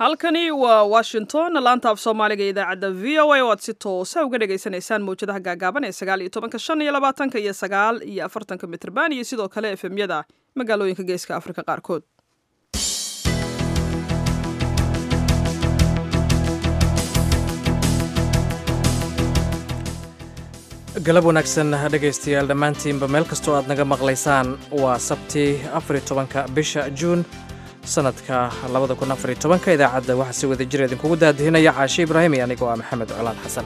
halkani waa washington laanta af soomaaliga idaacadda v o a oo aad si toosa uga dhagaysanaysaan mawjadaha gaagaaban ee sagaal iyo tobanka shan iyo labaatanka iyo sagaal iyo afartanka mitrban iyo sidoo kale efemyada magaalooyinka geeska afrika qaarkood galab wanaagsan dhegaystayaal dhammaantiinba meel kastoo aad naga maqlaysaan waa sabti afariy tobanka bisha juun sanadka labada kun afariy tobanka idaacadda waxaa si wada jir idinkugu daadihinaya caashe ibraahim iyo anigoo ah maxamed colaan xasan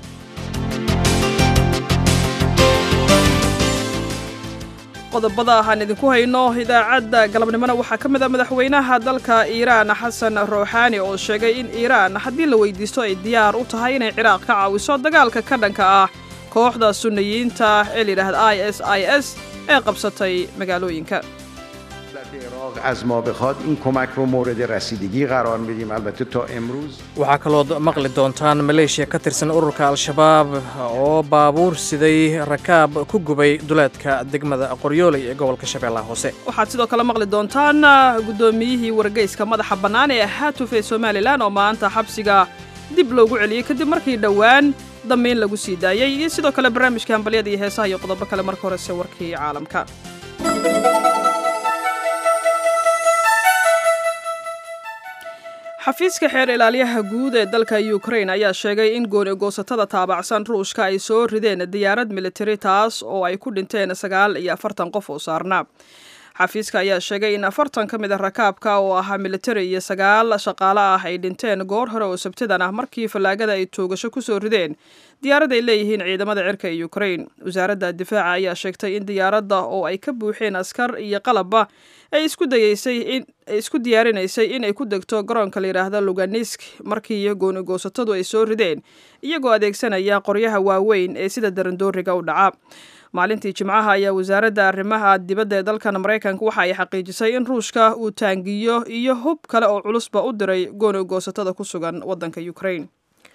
qodobada aan idinku hayno idaacadda galabnimona waxaa ka mid a madaxweynaha dalka iiraan xasan ruuxaani oo sheegay in iiraan haddii la weydiisto ay diyaar u tahay inay ciraaq ka caawiso dagaalka ka dhanka ah kooxda sunniyiinta ee layidhaahda i s i s ee qabsatay magaalooyinka waxaa kalood maqli doontaan maleeshiya ka tirsan ururka al-shabaab oo baabuur siday rakaab ku gubay duleedka degmada qoryooley ee gobolka shabeellaha hoose waxaad sidoo kale maqli doontaan guddoomiyihii wargeyska madaxa bannaan ee haatuf ee somalilan oo maanta xabsiga dib loogu celiyey kadib markii dhowaan damiin lagu sii daayey iyo sidoo kale barnaamijka hambalyada iyo heesaha iyo qodobo kale marka horese warkii caalamka xafiiska xeer ilaaliyaha guud ee dalka ukrain ayaa sheegay in gooni goosatada taabacsan ruushka ay soo rideen diyaarad militari taas oo ay ku dhinteen sagaal iyo afartan qof oo saarnaa xafiiska ayaa sheegay in afartan ka mid a rakaabka oo ahaa militari iyo sagaal shaqaale ah ay dhinteen goor hore oo sabtidan ah markii fallaagada ay toogasho kusoo rideen diyaarad ay leeyihiin ciidamada cirka ee ukrain wasaaradda difaaca ayaa sheegtay in diyaaradda oo ay ka buuxeen askar iyo qalabba ay isku dayeysay in ay isku diyaarinaysay inay ku degto garoonka la yidhaahda luganisk markii gooni goosatadu ay soo rideen iyagoo adeegsanaya qoryaha waaweyn ee sida darandooriga u dhaca maalintii jimcaha ayaa wasaaradda arrimaha dibadda ee dalkan maraykanka waxa ay xaqiijisay in ruushka uu taangiyo iyo hub kale oo culusba u diray gooni goosatada ku sugan waddanka ukrain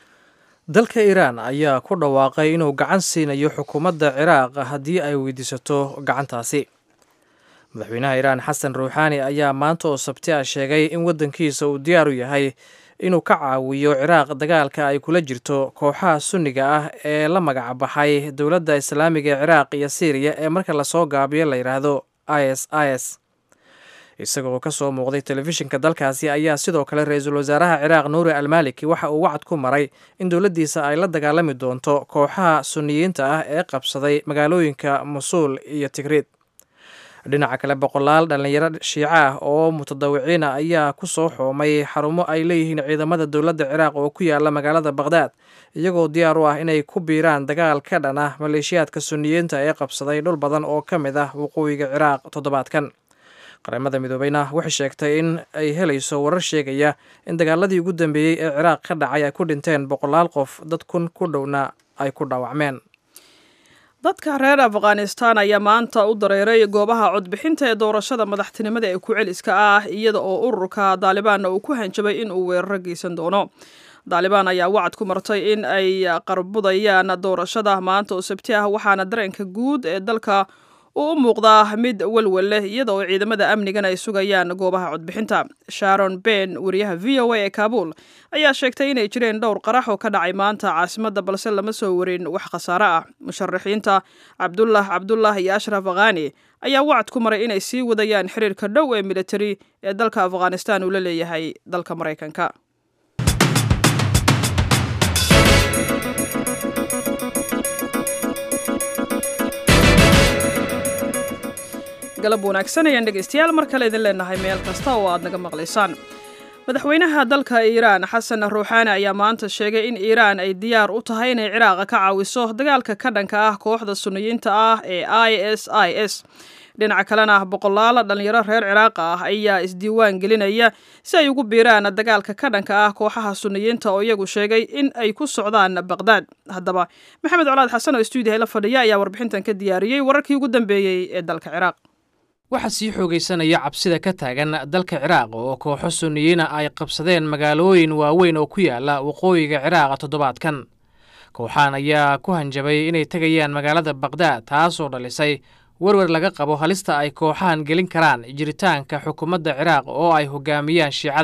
dalka iiraan ayaa ku dhawaaqay inuu gacan siinayo xukuumadda ciraaq haddii ay weydiisato gacantaasi madaxweynaha iiraan xasan ruuxaani ayaa maanta oo sabti ah sheegay in waddankiisa uu diyaar u yahay inuu ka caawiyo ciraaq dagaalka ay kula jirto kooxaha sunniga ah ee la magac baxay dowladda islaamiga ee ciraaq iyo siiriya ee marka lasoo gaabiyo la yidhaahdo i s i s isagoo ka soo muuqday telefishinka dalkaasi ayaa sidoo kale ra-iisul wasaaraha ciraaq nuuri almaliki waxa uu wacad ku maray in dowladdiisa ay la dagaalami doonto kooxaha sunniyiinta ah ee qabsaday magaalooyinka musuul iyo tigriid dhinaca kale boqolaal dhallinyaro shiico ah oo mutadawiciina ayaa ku soo xoomay xarumo ay leeyihiin ciidamada dowladda ciraaq oo ku yaala magaalada baqhdaad iyagoo diyaar u ah inay ku biiraan dagaal ka dhan ah maleeshiyaadka sunniyiinta ee qabsaday dhul badan oo ka mid ah waqooyiga ciraaq toddobaadkan qaramada midoobeyna waxay sheegtay in ay helayso warar sheegaya in dagaaladii ugu dambeeyey ee ciraaq ka dhacay ay ku dhinteen boqolaal qof dad kun ku dhowna ay ku dhaawacmeen dadka reer afghanistan ayaa maanta u dareeray goobaha codbixinta ee doorashada madaxtinimada ee ku-celiska ah iyada oo ururka daalibaanna uu ku hanjabay in uu weeraro geysan doono daalibaan ayaa wacad ku martay in ay qarbudayaan doorashada maanta oo sabti ah waxaana dareenka guud ee dalka uu u muuqdaa mid welwel leh iyada oo ciidamada amnigan ay sugayaan goobaha codbixinta sharon ben wariyaha v o a ee kaabul ayaa sheegtay inay jireen dhowr qarax oo ka dhacay maanta caasimadda balse lama soo warin wax khasaare ah musharaxiinta cabdullah cabdullah iyo ashraf akhani ayaa wacad ku maray inay sii wadayaan xiriirka dhow ee militari ee dalka afghanistan uu la leeyahay dalka maraykanka galab wanaagsan ayaan dhegaystayaal mar kale idin leenahay meel kasta oo aad naga maqlaysaan madaxweynaha dalka iiraan xasan ruuxaani ayaa maanta sheegay in iiraan ay diyaar u tahay inay ciraaqa ka caawiso dagaalka ka dhanka ah kooxda sunniyiinta ah ee i s i s dhinaca kalena boqolaala dhallinyaro reer ciraaqa ah ayaa isdiiwaan gelinaya si ay ugu biiraan dagaalka ka dhanka ah kooxaha sunniyiinta oo iyagu sheegay in ay ku socdaan baqdaad haddaba maxamed colaad xasan oo stuudiyaha la fadhiya ayaa warbixintan ka diyaariyey wararkii ugu dambeeyey ee dalka ciraaq waxaa sii xoogaysanaya cabsida ka taagan dalka ciraaq oo kooxo sunniyiina ay qabsadeen magaalooyin waaweyn oo ku yaala waqooyiga ciraaqa toddobaadkan kooxaan ayaa ku hanjabay inay tegayaan magaalada baqdaad taasoo dhalisay werwer laga qabo halista ay kooxahan gelin karaan jiritaanka xukuumadda ciraaq oo ay hogaamiyaan shiicada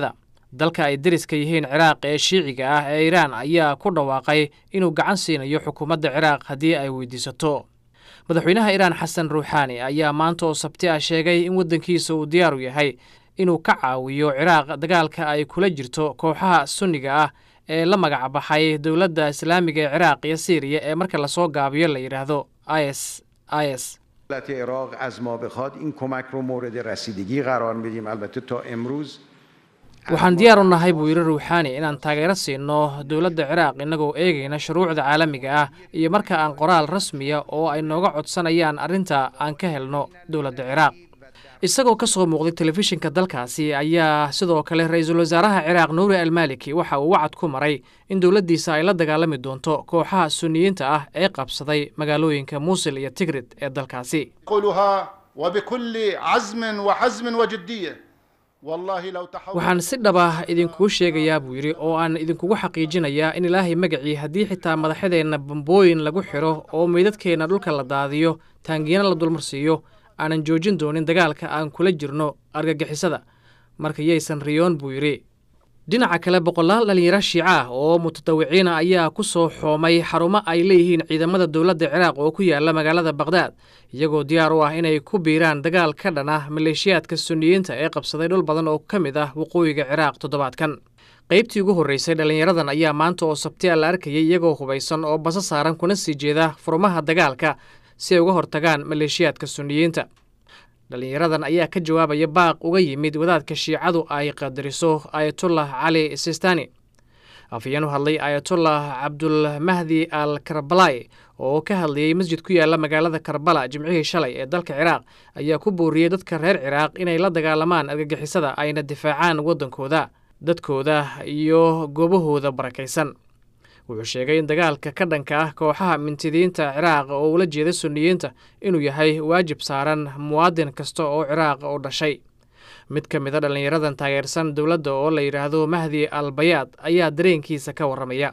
dalka ay deriska yihiin ciraaq ee shiiciga ah ee iiraan ayaa ku dhawaaqay inuu gacan siinayo xukuumadda ciraaq haddii ay weydiisato madaxweynaha iiraan xasan ruuxaani ayaa maanta oo sabti ah sheegay in waddankiisa uu diyaaru yahay inuu ka caawiyo ciraaq dagaalka ay kula jirto kooxaha sunniga ah ee la magac baxay dowladda islaamiga ee ciraaq iyo siiriya ee marka lasoo gaabiyo la yidhaahdo is is دولت عراق از ما بخواد این کمک رو مورد رسیدگی قرار میدیم البته تا امروز waxaan diyaar u nahay buu yidhi ruuxaani inaan taageero siino dowladda ciraaq innagoo eegayna shuruucda caalamiga ah iyo marka aan qoraal rasmiya oo ay nooga codsanayaan arrinta aan ka helno dowladda ciraaq isagoo ka soo muuqday telefishinka dalkaasi ayaa sidoo kale ra-iisul wasaaraha ciraaq nuuri almaliki waxa uu wacad ku maray in dowladdiisa ay la dagaalami doonto kooxaha sunniyiinta ah ee qabsaday magaalooyinka muusil iyo tigrid ee dalkaasi أقولها وبكل عزم وحزم وجدية والله لو تحول waxaan si dhab ah idinkuu sheegayaa buu yidhi oo aan idinkugu xaqiijinayaa in ilaahay magacii haddii xitaa madaxadeenna bambooyin lagu xidho oo meydadkeenna dhulka la daadiyo taangiina la dulmarsiiyo aanan joojin doonin dagaalka aan kula jirno argagixisada marka yaysan riyoon buu yidhi dhinaca kale boqolaal dhallinyaro shiico ah oo mutadawiciina ayaa ku soo xoomay xarumo ay leeyihiin ciidamada dowladda ciraaq oo ku yaala magaalada bakhdad iyagoo diyaar u ah inay ku biiraan dagaal ka dhan ah maleeshiyaadka sunniyiinta ee qabsaday dhul badan oo ka mid ah waqooyiga ciraaq toddobaadkan qaybtii ugu horreysay dhallinyaradan ayaa maanta oo sabtiya la arkayay iyagoo hubaysan oo basa saaran kuna sii jeeda furmaha dagaalka si ay uga hortagaan maleeshiyaadka sunniyiinta dhallinyaradan ayaa ka jawaabaya baaq uga yimid wadaadka shiicadu ay qadariso ayatullah cali sistani afhayeen u hadlay ayatullah cabdulmahdi al karbalay oo ka hadlayey masjid ku yaala magaalada karbala jimcihii shalay ee dalka ciraaq ayaa ku booriyey dadka reer ciraaq inay la dagaalamaan argagixisada ayna difaacaan waddankooda dadkooda iyo goobahooda barakaysan wuxuu sheegay in dagaalka ka dhanka ah kooxaha mintidiinta ciraaq oo ula jeeda sunniyiinta inuu yahay waajib saaran muwaadin kasta oo ciraaq u dhashay mid ka mid a dhallinyaradan taageersan dowladda oo la yidhaahdo mahdi al bayaad ayaa dareenkiisa ka warramaya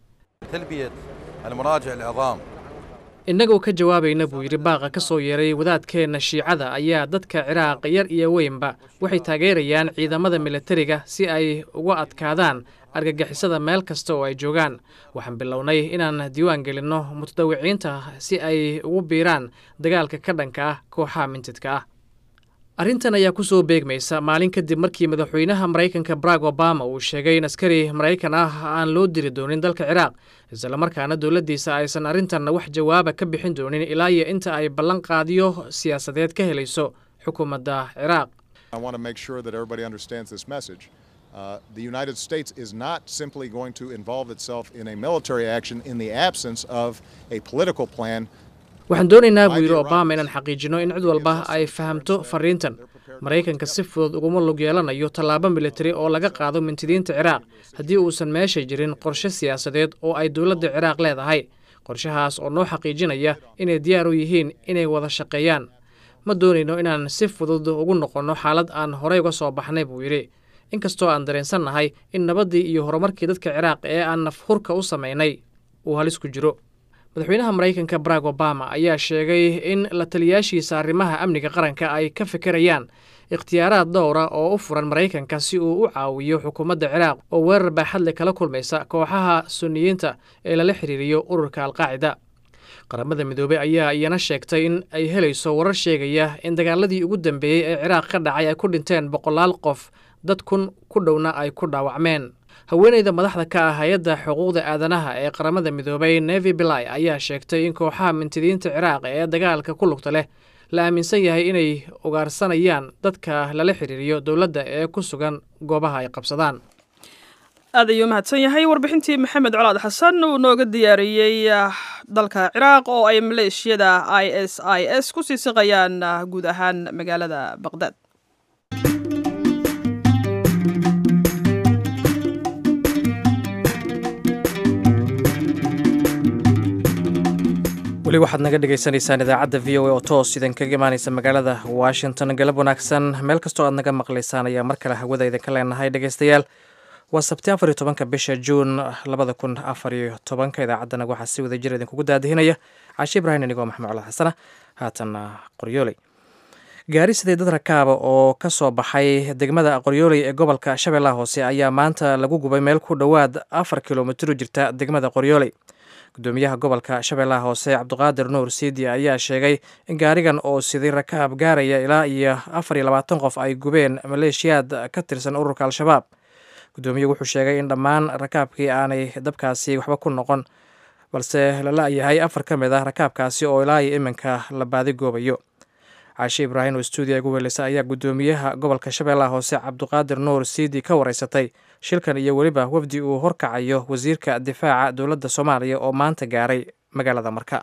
تلبية المراجع العظام innagoo ka jawaabayna buu yidhi baaqa ka soo yeeray wadaadkeenna shiicada ayaa dadka ciraaq yar iyo weynba waxay taageerayaan ciidamada militariga si ay uga adkaadaan argagixisada meel kasta oo ay joogaan waxaan bilownay inaan diiwaan gelinno mutadawiciinta si ay ugu biiraan dagaalka ka dhanka ah kooxaha mintidka ah arrintan ayaa ku soo beegmaysa maalin kadib markii madaxweynaha maraykanka barack obama uu sheegay in askari maraykan ah aan loo diri doonin dalka ciraaq islamarkaana dowladdiisa aysan arrintanna wax jawaaba ka bixin doonin ilaa iyo inta ay ballan qaadiyo siyaasadeed ka helayso xukuumadda ciraaq I want to make sure that everybody understands this message. Uh, the United States is not simply going to involve itself in a military action in the absence of a political plan. waxaan doonaynaa buu yidhi obama inaan xaqiijino in cid walba ay fahamto fariintan maraykanka si fudud uguma lug yeelanayo tallaabo militari oo laga qaado mintidiinta ciraaq haddii uusan meesha jirin qorshe siyaasadeed oo ay dowladda ciraaq leedahay qorshahaas oo noo xaqiijinaya inay diyaar u yihiin inay wada shaqeeyaan ma doonayno inaan si fudud ugu noqonno xaalad aan horey uga soo baxnay buu yidhi inkastoo aan dareensannahay in nabaddii iyo horumarkii dadka ciraaq ee aan nafhurka u samaynay uu halis ku jiro madaxweynaha maraykanka barack obama ayaa sheegay in la taliyaashiisa arrimaha amniga qaranka ay ka fikirayaan ikhtiyaaraad dhowra oo u furan maraykanka si uu u caawiyo xukuumadda ciraaq oo weerar baaxadle kala kulmaysa kooxaha sunniyiinta ee lala xiriiriyo ururka alqaacida qaramada midoobey ayaa iyana sheegtay in ay helayso warar sheegaya in dagaaladii ugu dambeeyey ee ciraaq ka dhacay ay ku dhinteen boqolaal qof dad kun ku dhowna ay ku dhaawacmeen haweeneyda madaxda ka ah hay-adda xuquuqda aadanaha ee qaramada midoobay nevi bilai ayaa sheegtay in kooxaha mintidiinta ciraaq ee dagaalka ku lugta leh la aaminsan yahay inay ugaarsanayaan dadka lala xiriiriyo dowladda ee ku sugan goobaha ay qabsadaan aad ayuu mahadsan yahay warbixintii maxamed colaad xasan uu nooga diyaariyey dalka ciraaq oo ay maleeshiyada i s i s ku sii siqayaan guud ahaan magaalada baqdaad weli waxaad naga dhagaysanaysaan idaacadda v o a oo toos idinkaga imaanaysa magaalada washington galab wanaagsan meel kastoo aad naga maqlaysaan ayaa mar kale hawada idinka leenahay dhegaystayaal waa sabti afar iyo tobanka bisha juun labada kun afar iyo tobanka idaacaddana waxaa si wada jir idinkugu daadihinaya caashi ibraahim inigoo maxamed colaad xasana haatanna qoryooley gaari siday dad rakaaba oo ka soo baxay degmada qoryooley ee gobolka shabeellaha hoose ayaa maanta lagu gubay meel ku dhowaad afar kilomitir u jirta degmada qoryooley gudoomiyaha gobolka shabeellaha hoose cabdiqaadir nuur siidi ayaa sheegay in gaarigan oo siday rakaab gaaraya ilaa iyo afar iyo labaatan qof ay gubeen maleeshiyaad ka tirsan ururka al-shabaab gudoomiyuhu wuxuu sheegay in dhammaan rakaabkii aanay dabkaasi waxba ku noqon balse lala yahay afar ka mid ah rakaabkaasi oo ilaa iyo iminka la baadigoobayo caashe ibraahim oo stuudiya ugu weeleysa ayaa gudoomiyaha gobolka shabeellaha hoose cabdiqaadir nuur siidi ka wareysatay shilkan iyo weliba wafdi uu horkacayo wasiirka difaaca dowladda soomaaliya oo maanta gaaray magaalada marka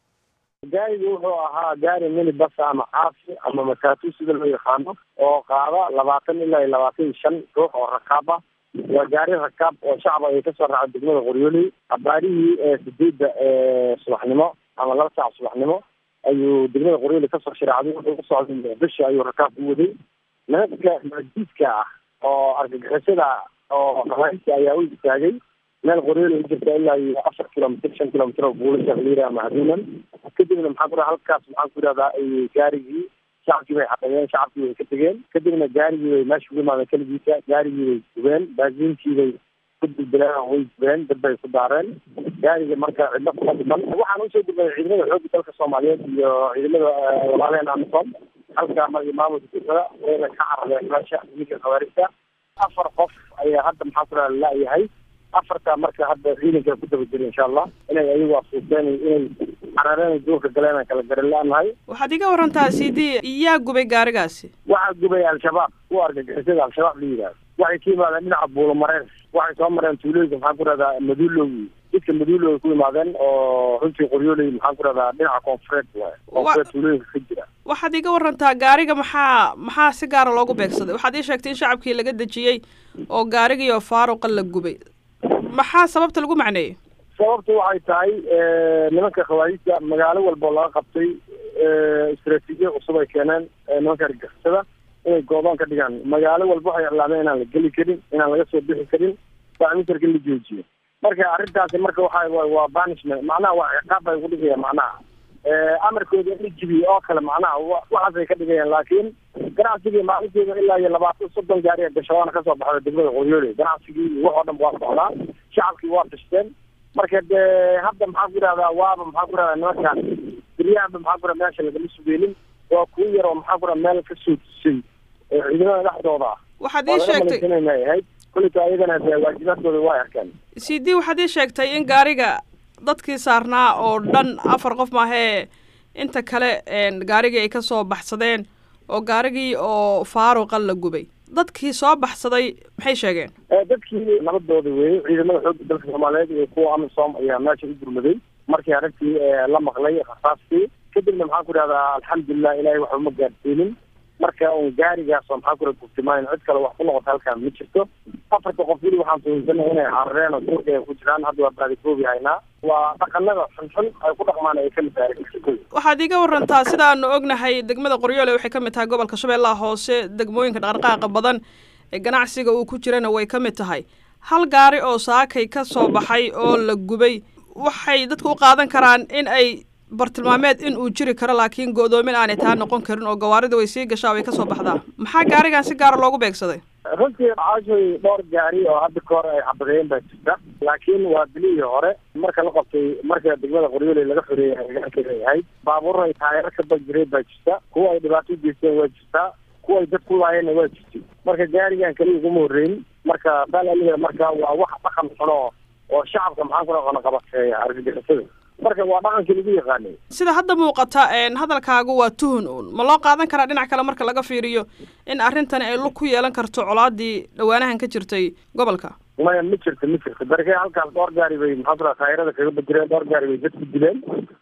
gaarigu wuxuu ahaa gaari mini bas ama caafi ama mataatu sida loo yaqaano oo qaada labaatan ilaa iyo labaatan iyo shan ruux oo rakaab ah waa gaari rakaab oo shacba ay kasoo raacay degmada qoryooley abaarihii sideedda subaxnimo ama laba saac subaxnimo ayuu degmada qoryooley kasoo shiraacday wuxuu usocday muqdisho ayuu rakaab ku waday nimanka majiidka ah oo argagixisada oo raaiska ayaa u istaagay meel qoryooley u jirta ilaa iyo afar kilomitr shan kilomitr oo buulasha liira ama haduunan kadibna maxaan ku halkaas maxaan ku yidhahdaa gaarigii shacabkii bay xaqeeyeen shacabkii bay ka tegeen kadibna gaarigii bay meesha ugu imaadeen keligiisa gaarigii bay gubeen baasiinkii bay ku dildileen way gubeen dad bay ku daareen gaariga marka cidlo kuma dhiman waxaan usoo gudbay ciidamada xoogga dalka soomaaliyeed iyo ciidamada walaalehen amisom halka maamulka degmada wayna ka carareen meesha ninka khawaarijta afar qof ayaa hadda maxaa ku dhaha la-yahay afarta marka hadda ciidanka ku daba jira insha allah inay ayagu asuusteen inay carareen duurka galeen aan kala garan la-nahay waxaad iga warantaa cd yaa gubay gaarigaasi waxaa gubay al-shabaab kuwa argagixisada al-shabaab la yidhahdo waxay ka yimaadeen dhinaca buulomareen waxay soo mareen tuulooyinka maxaan ku rahdaa maduulow jidka maduulow ay ku yimaadeen oo runtii qoryooley maxaan ku rahdaa dhinaca koonfureed waay koonfureed tuulooyinka ka jira waxaad iga warantaa gaariga maxaa maxaa si gaara loogu beegsaday waxaad ii sheegtay in shacabkii laga dejiyey oo gaarigiioo faaruqa la gubay maxaa sababta lagu macneeyey sababta waxay tahay nimanka khawaarijta magaalo walba oo laga qabtay istraatiijiya cusub ay keeneen nimanka argixisada inay goodoon ka dhigaan magaalo walba waxay iclaameen inaan la geli karin inaan laga soo bixi karin baamintarka la joojiyo marka arrintaasi marka waxa waa banishment macnaha waa ciqaab bay ku dhigayaan macnaha amarkooda in la jibiyo oo kale macnaha waxaasay ka dhigayaan laakiin ganacsigii maalinteeda ilaa iyo labaatan soddon gaari gashabaana kasoo baxda degmada qoryooley ganacsigii wax oo dhan waa socdaa shacabkii waa tashteen marka dee hadda maxaan ku yidhahdaa waaba maxaan ku yidhahdaa nimankan beryahanba maxaan ku yidhahda meesha lagama sugeynin waa kuwo yar oo maxaan ku yidhahda meel ka soo tusay ciidamada dhexdooda ah waxaad ii sheegtay inay ahayd kulita ayagana dee waajibaadkooda waa arkeen c d waxaad ii sheegtay in gaariga dadkii saarnaa oo dhan afar qof maahee inta kale gaarigii ay kasoo baxsadeen oo gaarigii oo faaruqa la gubay dadkii soo baxsaday maxay sheegeen dadkii nabadooda weeyey ciidamada xoogga dalka soomaaliyeed iyo kuwa amisom ayaa meesha u gurmaday markii arrintii la maqlay rasaastii kadibna maxaan ku idhahdaa alxamdulilah ilahay waxa uma gaadsiinin marka un gaarigaas oo maxaan ku raa gubtimayn cid kale wax ku noqota halkaan ma jirto afarta qof weli waxaan tuhunsanahay inay carareen oo duurka ay ku jiraan hadda waa baadikoobi haynaa waa dhaqanada xunxun ay ku dhaqmaan ay kamid tahay waxaad iga warantaa sida aanu ognahay degmada qoryoole waxay ka mid tahay gobolka shabeellaha hoose degmooyinka dhaqdhaqaaqa badan ee ganacsiga uu ku jirana way ka mid tahay hal gaari oo saakay ka soo baxay oo la gubay waxay dadku u qaadan karaan in ay bartilmaameed in uu jiri karo laakiin go'doomin aanay taa noqon karin oo gawaarida way sii gashaa way kasoo baxdaa maxaa gaarigan si gaara loogu beegsaday runtii caashay dhowr gaari oo hadda ka hor ay xabadeen baa jirta laakiin waa bilihii hore marka la qabtay marka degmada qoryooley laga xoreeyay hagaankeeda ay ahayd baabuur ay taayaro ka bajireen baa jirta kuwa ay dhibaato u geysteen waa jirtaa kuwa ay dad ku laayeenna waa jirtay marka gaarigan kaliya uguma horreyn marka saal aliga marka waa wax dhaqan xuno oo shacabka maxaan ku dhaqano qabateeya argagixisada marka waa dhaqankii lagu yaqaanay sida hadda muuqata hadalkaagu waa tuhun uun ma loo qaadan karaa dhinac kale marka laga fiiriyo in arrintani ay lug ku yeelan karto colaadii dhawaanahan ka jirtay gobolka maya ma jirto ma jirto darke halkaas dhowr gaari bay maxaa kula taayirada kaga bajireen dhowr gaari bay dadku dileen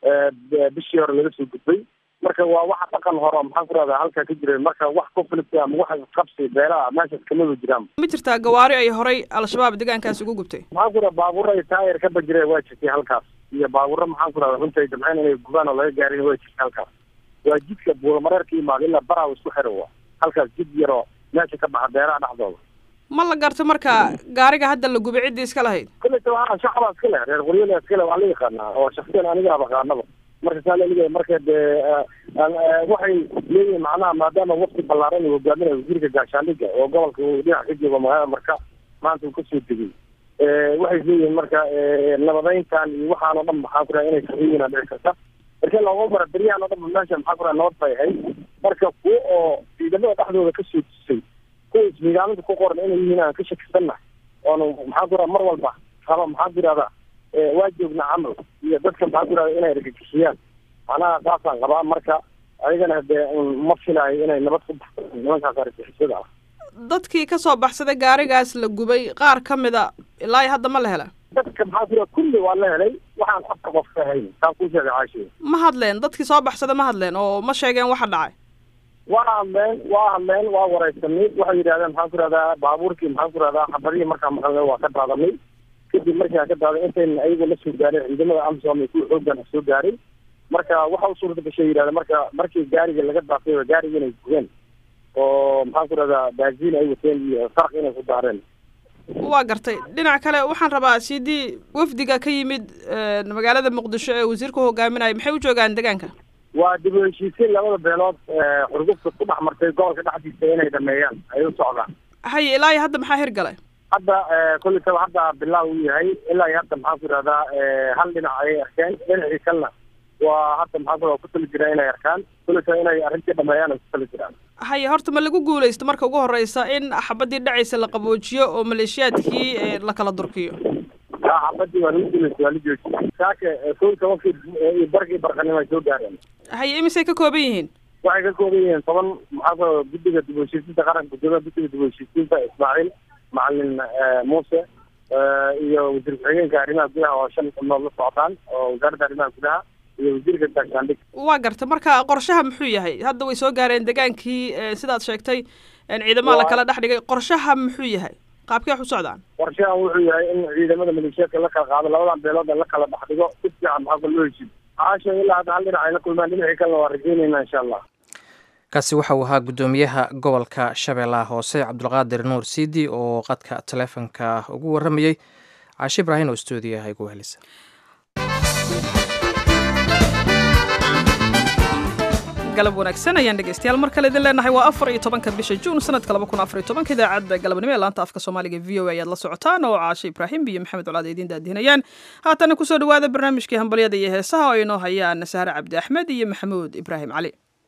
bishii hore laga soo gudbay marka waa wax dhaqan hore maxaan ku rahdaa halkaa ka jireen marka wax conflict ama wax qabsi beelaha meeshaas kamaba jiraan ma jirtaa gawaari ay horay al-shabaab deegaankaas ugu gubtay maxaan ku raha baabuur ay taayir ka bajireen waa jirtay halkaas iyo baabuurra maxaan ku rahda runta ay damceen inay gubaan oo laga gaarin waa jirta halkaas waa jidka buulamareer ka yimaada ilaa baraaw isku xira wa halkaas jid yaroo meesha ka baxa beeraha dhexdooda ma la garto marka gaariga hadda la gubay ciddii iska lahayd kulleyta waa shacabaa iska leh reer qoryola iska leh waa la yaqaanaa oo shaksiyan aniga aqaanaba marka saa laleeyahay marka dee waxay leeyihiin macnaha maadaama waqti ballaaran uu hogaaminayo wasiirka gaashaandhigga oo gobolka uu dhinac ka joogo magaalada marka maanta uu kasoo degay waxay leeyihiin marka nabadeyntan iyo waxaan oo dhan maxaa ku raha inay saxiyiina dhici karta marka looga bara beryahan oo dhan ba meesha maxaa ku raha nabad bay ahayd marka kuwa oo ciidamada dhexdooda kasoo tusay kuwa ismigaaminta ku qoran inay yihiin aan ka shakisanna oonu maxaa ku raha mar walba raba maxaa ku irahda waa joogna camal iyo dadka maxaa ku irahda inay argagixiyaan macnaha saasaan qabaa marka ayagana dee ma filaayo inay nabad ku baxdo nimankaas argagixisada ah dadkii ka soo baxsaday gaarigaas la gubay qaar ka mida ilaa hadda ma la hela dadka maxaa ku kulli waa la helay waxaan afka qof ka hayn saan kuu sheegay caashiya ma hadleen dadkii soo baxsaday ma hadleen oo ma sheegeen waxa dhacay waa hadleen waa hadleen waa wareysanay waxay yidhahdeen maxaan ku rahdaa baabuurkii maxaan ku rahdaa xabadihii markaa maqalnay waa ka daadanay kadib markii aan ka daaday intayna ayagu la soo gaarin ciidamada amsom ay kuwa xoogan soo gaaray marka waxa u suurta gashay yidhahda marka markii gaariga laga daafay gaariga inay gubeen oo maxaan ku rahdaa baaziin ay wateen iyo farq inay ku daareen waa gartay dhinac kale waxaan rabaa sidii wafdiga ka yimid magaalada muqdisho ee wasiirka hogaaminaya maxay u joogaan deegaanka waa dib u heshiisiin labada beelood xurgufta ku dhex martay gobolka dhexdiisa inay dhameeyaan ay u socdaan haye ilaa iyo hadda maxaa hirgalay hadda kolletaba hadda bilaaw u yahay ilaa iyo hadda maxaan ku ihahdaa hal dhinac ayay arkeen dhinacii kalena waa hadda maxaan ku ku tali jiraa inay arkaan kolletaba inay arrintii dhameeyaan ay ku tali jiraan haye horta ma lagu guulaysto marka ugu horeysa in xabadii dhacaysa la qaboojiyo oo maleeshiyaadkii la kala durkiyo xabadii waa lagu guulaysta waa la joojiyay saaka kow tobankii iyo barkii barqanimo ay soo gaareen haye imisay ka kooban yihiin waxay ka kooban yihiin toban maxaa ku guddiga dib u heshiisiinta qaranka gudoomiyaha guddiga dib u heshiisiinta ismaaciil macalin muuse iyo wasiir ku-xigeenka arrimaha gudaha oo shan xubnood la socdaan oo wasaaradda arrimaha gudaha iyo wasiirka gaashaandhig waa garta marka qorshaha muxuu yahay hadda way soo gaareen degaankii sidaad sheegtay ciidamada la kala dhex dhigay qorshaha muxuu yahay qaabkee wax u socdaan qorshahan wuxuu yahay in ciidamada maleeshiyaadka la kala qaado labadan beelood la kala dhex dhigo si fiican maxaa loo heshiid caasha ilaa hadda hal dhinac ay la kulmaan dhinacii kalena waa rajeynayna insha allah kaasi waxa uu ahaa guddoomiyaha gobolka shabeellaha hoose cabdulqaadir nuur siidi oo qadka taleefonka ugu waramayey caashe ibraahin oo stuudiyaha igu helisa galab wanaagsan ayaan dhegeystayaal mar kale idin leenahay waa afar iyo tobanka bisha juun sanadka laba kun afar iyo tobanka idaacadda galabnimo ee laanta afka soomaaliga v o a ayaad la socotaan oo caashe ibraahim iyo maxamed colaad idiin daadihinayaan haatana kusoo dhawaada barnaamijkii hambalyada iyo heesaha oo inoo hayaan sahre cabdi axmed iyo maxamuud ibraahim cali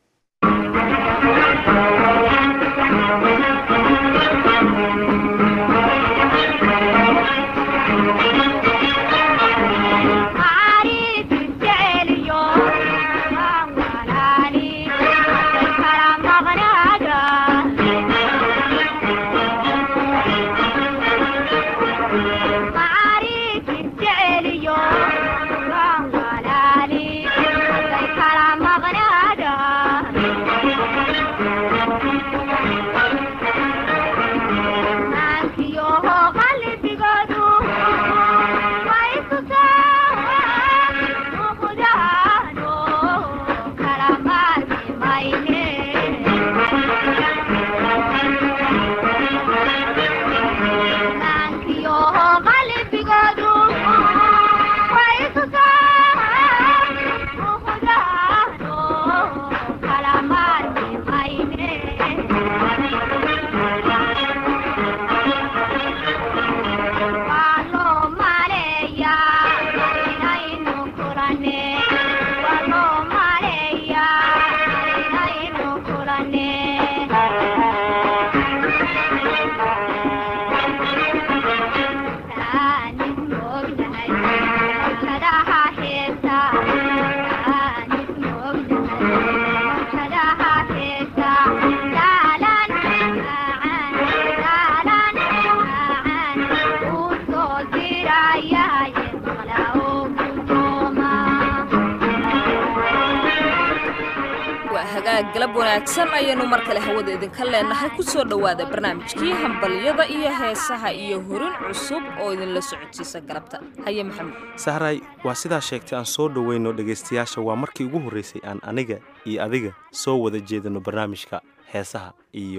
galab wanaagsan ayaynu mar kale hawada idinka leenahay ku soo dhowaada barnaamijkii hambalyada iyo heesaha iyo horin cusub oo idinla socodsiisa galabta haye maxamed sahray waa sidaa sheegtay aan soo dhoweyno dhegaystayaasha waa markii ugu horraysay aan aniga iyo adiga soo wada jeedino barnaamijka heesaha iyo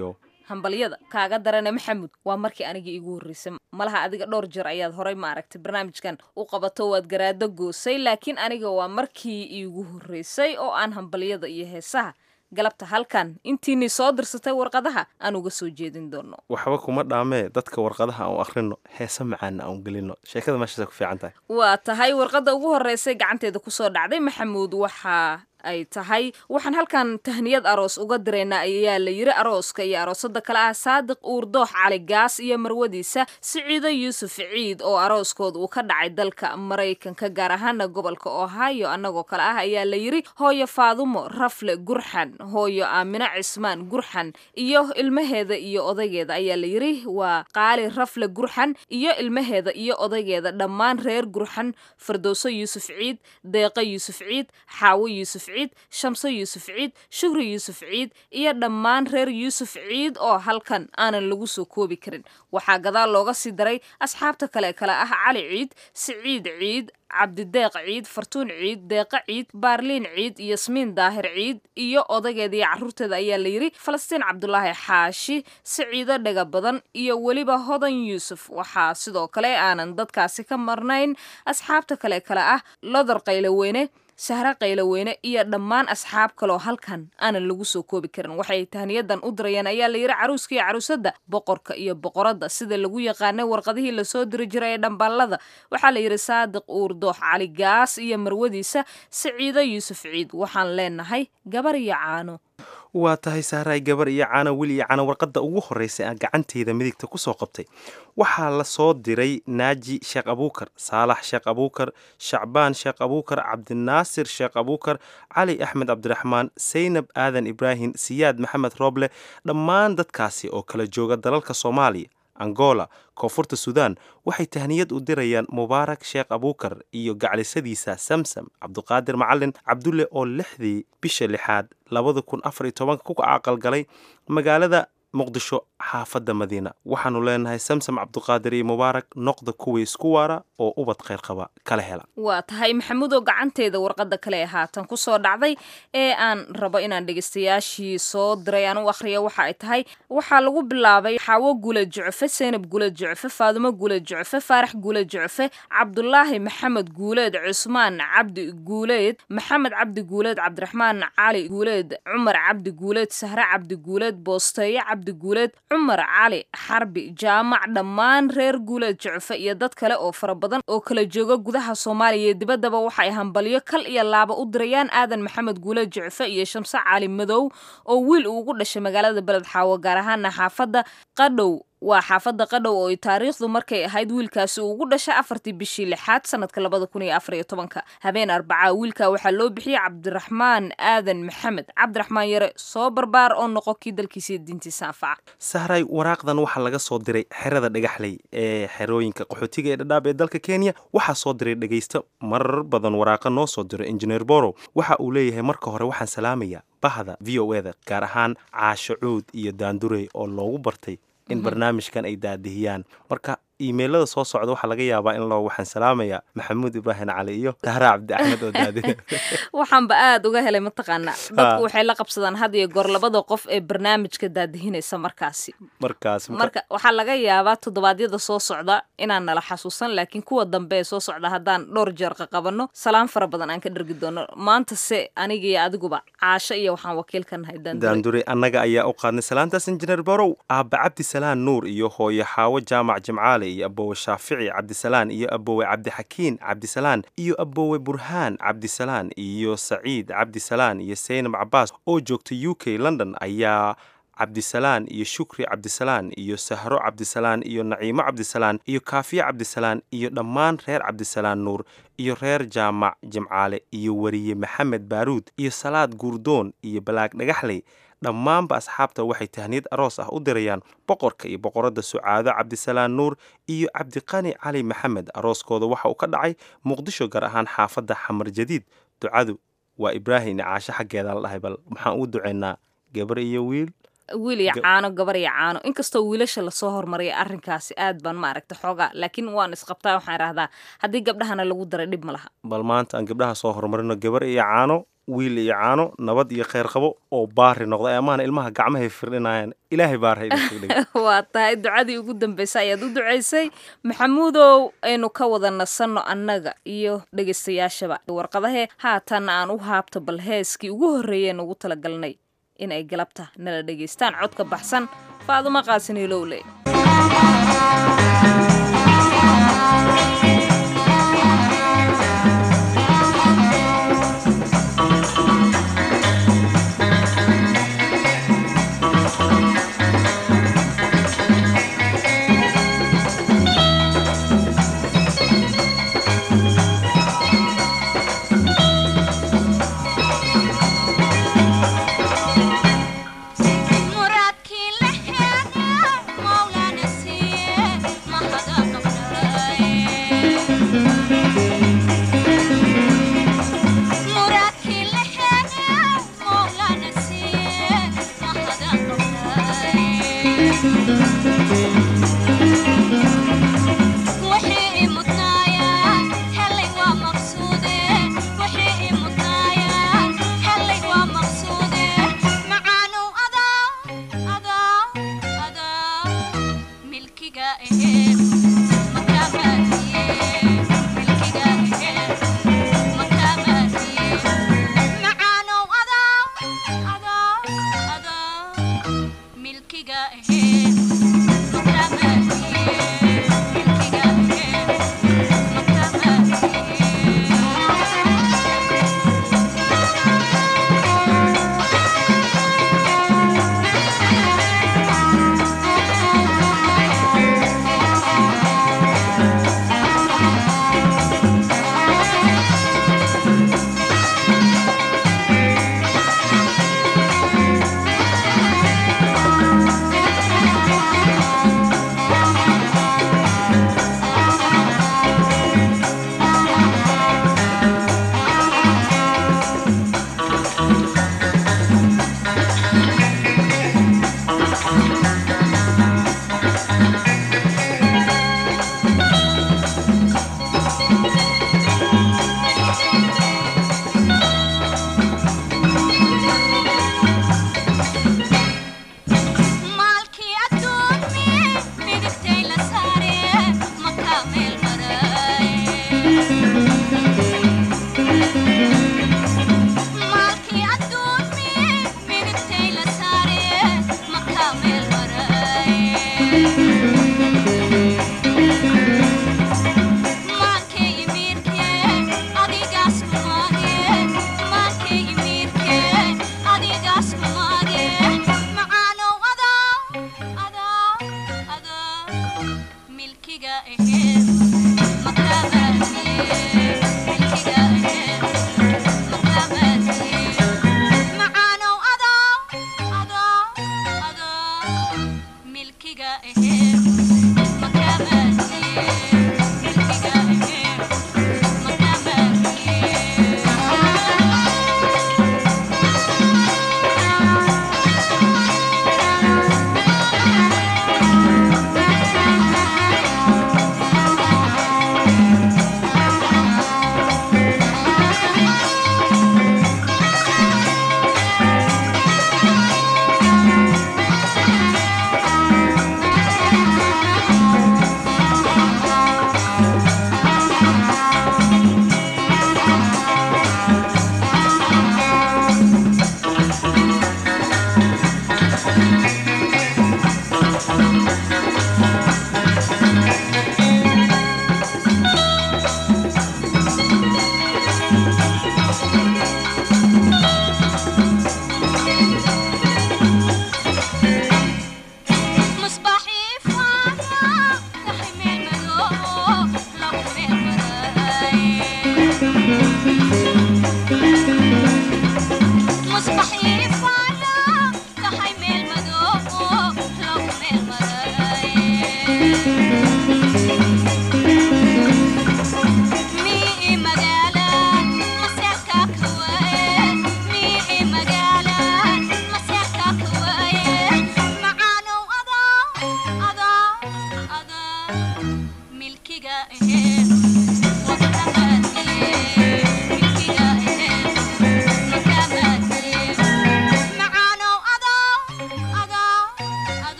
hambalyada kaaga darane maxamuud waa markii anigii iigu horreysay malaha adiga dhowr jeer ayaad horay maaragtay barnaamijkan u qabato waad garaado goosay laakiin aniga waa markii iigu horreysay oo aan hambalyada iyo heesaha galabta halkan intiinii soo dirsatay warqadaha aan uga soo jeedin doono waxba kuma dhaamee dadka warqadaha aan akhrino heese macaana aan gelino sheekada meeshaasay ku fiican tahay waa tahay warqadda ugu horreysay gacanteeda kusoo dhacday maxamuud waxaa ay tahay waxaan halkan tahniyad aroos uga diraynaa ayaa la yiri arooska iyo aroosada kale ah saadiq uurdoox cali gaas iyo marwadiisa siciido yuusuf ciid oo arooskooda uu ka dhacay dalka maraykanka gaar ahaana gobolka ohio annagoo kale ah ayaa la yiri hooyo faadumo rafle gurxan hooyo aamino cismaan gurxan iyo ilmaheeda iyo odaygeeda ayaa la yiri waa qaali rafle gurxan iyo ilmaheeda iyo odaygeeda dhammaan reer gurxan fardowso yuusuf ciid deeqa yuusuf ciid xaawo yuusuf ciid shamso yuusuf ciid shukri yuusuf ciid iyo dhammaan reer yuusuf ciid oo halkan aanan lagu soo koobi karin waxaa gadaal looga sii daray asxaabta kale kale ah cali ciid siciid ciid cabdideeq ciid fartuun ciid deeqa ciid baarliin ciid yasmiin daahir ciid iyo odaygeeda iyo carruurteeda ayaa la yiri falastiin cabdulaahi xaashi siciido dhega badan iyo weliba hodan yuusuf waxaa sidoo kale aanan dadkaasi ka marnayn asxaabta kale kale ah lodar qayloweyne sahre qayloweyne iyo dhammaan asxaab kaloo halkan aanan lagu soo koobi karin waxay tahniyadan u dirayeen ayaa la yiri caruuska iyo caruusadda boqorka iyo boqoradda sida lagu yaqaanay warqadihii lasoo diri jiray ee dhambaalada waxaa la yidhi saadiq uurdoox cali gaas iyo marwadiisa siciido yuusuf ciid waxaan leenahay gabar iyo caano waa tahay sahraay gabar iyo caano wil iyo caano warqadda ugu horreysay aan gacanteyda midigta ku soo qabtay waxaa la soo diray naaji sheekh abuukar saalax sheekh abuukar shacbaan sheekh abuukar cabdinaasir sheekh abuukar cali axmed cabdiraxmaan saynab aadan ibraahim siyaad maxamed rooble dhammaan dadkaasi oo kala jooga dalalka soomaaliya angola koonfurta suudaan waxay tahniyad u dirayaan mubaarak sheekh abuukar iyo gaclisadiisa samsam cabduqaadir macalin cabdulle oo lixdii bisha lixaad labada kun afar iyo tobanka ku aqalgalay magaalada muqdisho xaafadda madiina waxaanu leenahay samsam cabduqaadir iyo mubaarak noqda kuwii isku waara oo ubad kheyr qaba kala hela waa tahay maxamuudoo gacanteeda warqadda kale ee haatan kusoo dhacday ee aan rabo inaan dhegeystayaashii soo diray aan u akhriya waxa ay tahay waxaa lagu bilaabay xaawo gula jucfe seynab gula jucfe faadumo gula jucfe faarax gula jucfe cabdulaahi maxamed guuleed cusmaan cabdi guuleed maxamed cabdi guuleed cabdiraxmaan cali guuleed cumar cabdi guuleed sahre cabdi guuleed boosteeyo cabdi guuleed cumar cali xarbi jaamac dhammaan reer guuleed jucfe iyo dad kale oo fara badan oo kala jooga gudaha soomaaliya iyo dibaddaba waxay hambalyo kal iyo laaba u dirayaan aadan maxamed guuleed jucfe iyo shamse cali madow oo wiil uu ugu dhashay magaalada beled xaawo gaar ahaana xaafadda qadhow waa xaafadda qadhow oo ay taariikhdu markay ahayd wiilkaasi uu ugu dhashay afartii bishii lixaad sanadka labada kun iyo afar iyo tobanka habeen arbacaa wiilka waxaa loo bixiyey cabdiraxmaan aadan maxamed cabdiraxmaan yare soo barbaar oo noqo kii dalkiisa diintiisa anfaca sahray waraaqdan waxaa laga soo diray xerada dhagaxley ee xerooyinka qaxootiga ee dhadhaab ee dalka kenya waxaa soo diray dhegaysto marar badan waraaqa noo soo diro injineer borow waxa uu leeyahay marka hore waxaan salaamayaa bahda v o eda gaar ahaan caasho cuud iyo daandurey oo loogu bartay in barnaamijkan ay daadihiyaan marka iimeilada soo socda waxaa laga yaabaa in loo waxaan salaamayaa maxamuud ibraahim cali iyo tahra cabdi axmed oo daadiya waxaanba aada uga helay mataqaanaa dadku waxay la qabsadaan had iyo goor labada qof ee barnaamijka daadihinaysa markaasi markaas marka waxaa laga yaabaa toddobaadyada soo socda inaan nala xasuusan laakiin kuwa dambe ee soo socda haddaan dhowr jeer qaqabanno salaan fara badan aan ka dhergi doono maanta se aniga iyo adiguba caasho iyo waxaan wakiil ka nahay daandure annaga ayaa u qaadnay salaantaas injineer borow aabba cabdisalaan nuur iyo hooyo xaawo jaamac jimcaale iyo aboowe shaafici cabdisalaan iyo aboowe cabdixakiin cabdisalaan iyo aboowe burhaan cabdisalaan iyo saciid cabdisalaan iyo saynab cabaas oo joogta u k london ayaa cabdisalaan iyo shukri cabdisalaan iyo sahro cabdisalaan iyo naciimo cabdisalaan iyo kaafiye cabdisalaan iyo dhammaan reer cabdisalaan nuur iyo reer jaamac jimcaale iyo weriye maxamed baaruud iyo salaad guurdoon iyo balaag dhagaxley dhammaanba asxaabta waxay tahniyad aroos ah u dirayaan boqorka iyo boqoradda sucaado cabdisalaan nuur iyo cabdiqani cali maxamed arooskooda waxa uu ka dhacay muqdisho gaar ahaan xaafadda xamar jadiid ducadu waa ibraahim caasho xaggeeda la dhahay bal maxaan u ducaynaa gabar iyo wiil wiil iyo caano gabar iyo caano inkastoo wiilasha lasoo hormariyay arrinkaasi aad baan maaragta xoogaa laakiin waan isqabtaa waxaan idhahdaa haddii gabdhahana lagu daray dhib ma laha bal maanta aan gabdhaha soo horumarino gabar iyo caano wiil iyo caano nabad iyo kheyr qabo oo baari noqda amaana ilmaha gacmahay firdhinayaan ilaahay baar hayda firdhin waa tahay ducadii ugu dambeysay ayaad u ducaysay maxamuudow aynu ka wada nasanno annaga iyo dhegaystayaashaba warqadahee haatan aan u haabto bal heeskii ugu horreeyeen ugu talagalnay in ay galabta nala dhegaystaan codka baxsan faaduma qaasiniilowle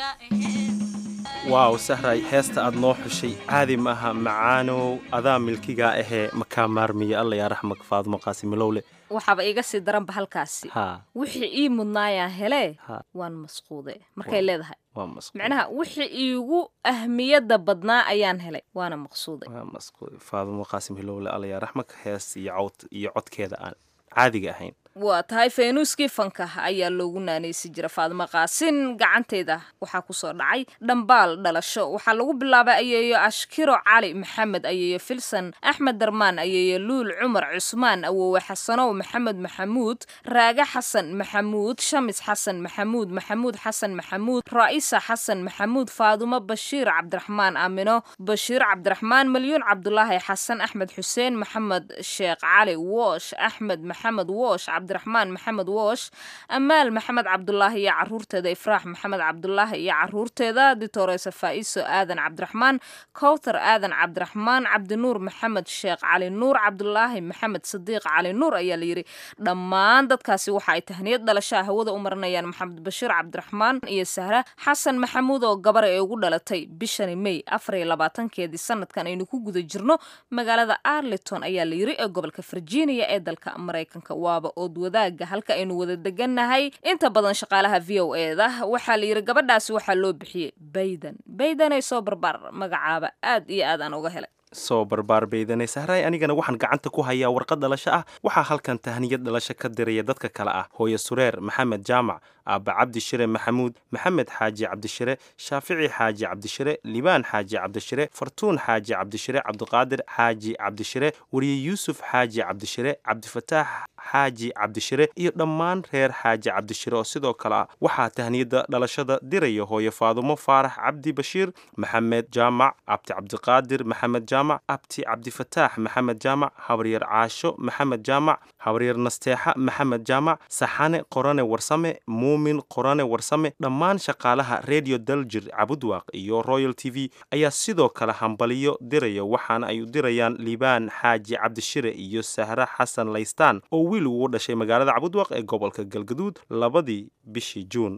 waaw sahray heesta aad noo xushay caadi maaha macaanow adaa milkigaa ahee makaa maarmiya alla yaa raxmak faadumo qaasimilowle waxaaba iga sii daranba halkaasi haa wixii ii mudnaayaan helee Ha. waan masquude markay leedahay waa masquud macnaha wixii iigu ahmiyadda badnaa ayaan helay waana maqsuuday waa masquud faadumo qaasim hilowle alla yaa raxmak hees iyo cawd iyo codkeeda aan caadiga ahayn waa tahay faynuuskii fanka ayaa loogu naanaysi jira faadimo qaasin gacanteeda waxaa kusoo dhacay dhambaal dhalasho waxaa lagu bilaabay ayeeyo ashkiro cali maxamed ayeeyo filson axmed darmaan ayeeyo luul cumar cusmaan awowe xasanow maxamed maxamuud raage xasan maxamuud shamis xasan maxamuud maxamuud xasan maxamuud raa'isa xasan maxamuud faadumo bashiir cabdiraxmaan aamino bashiir cabdiraxmaan malyuun cabdulaahi xasan axmed xuseen maxamed sheekh cali woosh axmed maxamed woosh cabdiraxmaan maxamed woosh amaal maxamed cabdulaahi iyo caruurteeda ifraax maxamed cabdulaahi iyo caruurteeda ditoresa faa'iso aadan cabdiraxmaan kowthar aadan cabdiraxmaan cabdinuur maxamed sheekh cali nuur cabdulaahi maxamed sadiiq cali nuur ayaa layidhi dhammaan dadkaasi waxa ay tahniyad dhalashaa hawada u marinayaan maxamed bashiir cabdiraxmaan iyo sahra xasan maxamuud oo gabar ee ugu dhalatay bishani may afar iyo labaatankeedii sanadkan aynu ku guda jirno magaalada arlington ayaa layidhi ee gobolka virginia ee dalka maraykanka waaba ood wadaaga halka aynu wada degannahay inta badan shaqaalaha v o eda waxaa layidhi gabadhaasi waxaa loo bixiyey baydan baydanay soo barbaar magacaaba aad iyo aad aan uga helay soo barbaar baydanay sahray anigana waxaan gacanta ku hayaa warqad dhalasho ah waxaa halkan tahniyad dhalasho ka diraya dadka kale ah hooyo sureer maxamed jaamac aabba cabdi shire maxamuud maxamed xaaji cabdishire shaafici xaaji cabdishire libaan xaaji cabdishire fartuun xaaji cabdishire cabdiqaadir xaaji cabdishire weriye yuusuf xaaji cabdishire cabdifataax xaaji cabdishire iyo dhammaan reer xaaji cabdishire oo sidoo kale ah waxaa tahniyadda dhalashada diraya hooyo faadumo faarax cabdi bashiir maxamed jaamac abti cabdiqaadir maxamed jaamac abti cabdifataax maxamed jaamac habaryar caasho maxamed jaamac habaryar nasteexa maxamed jaamac saxane qorane warsame muumin qorane warsame dhammaan shaqaalaha radio daljir cabudwaaq iyo royal t v ayaa sidoo kale hambaliyo diraya waxaana ay u dirayaan liibaan xaaji cabdishire iyo sahre xasan laystaan oo wiil ugu dhashay magaalada cabudwaaq ee gobolka galgaduud labadii bishii juun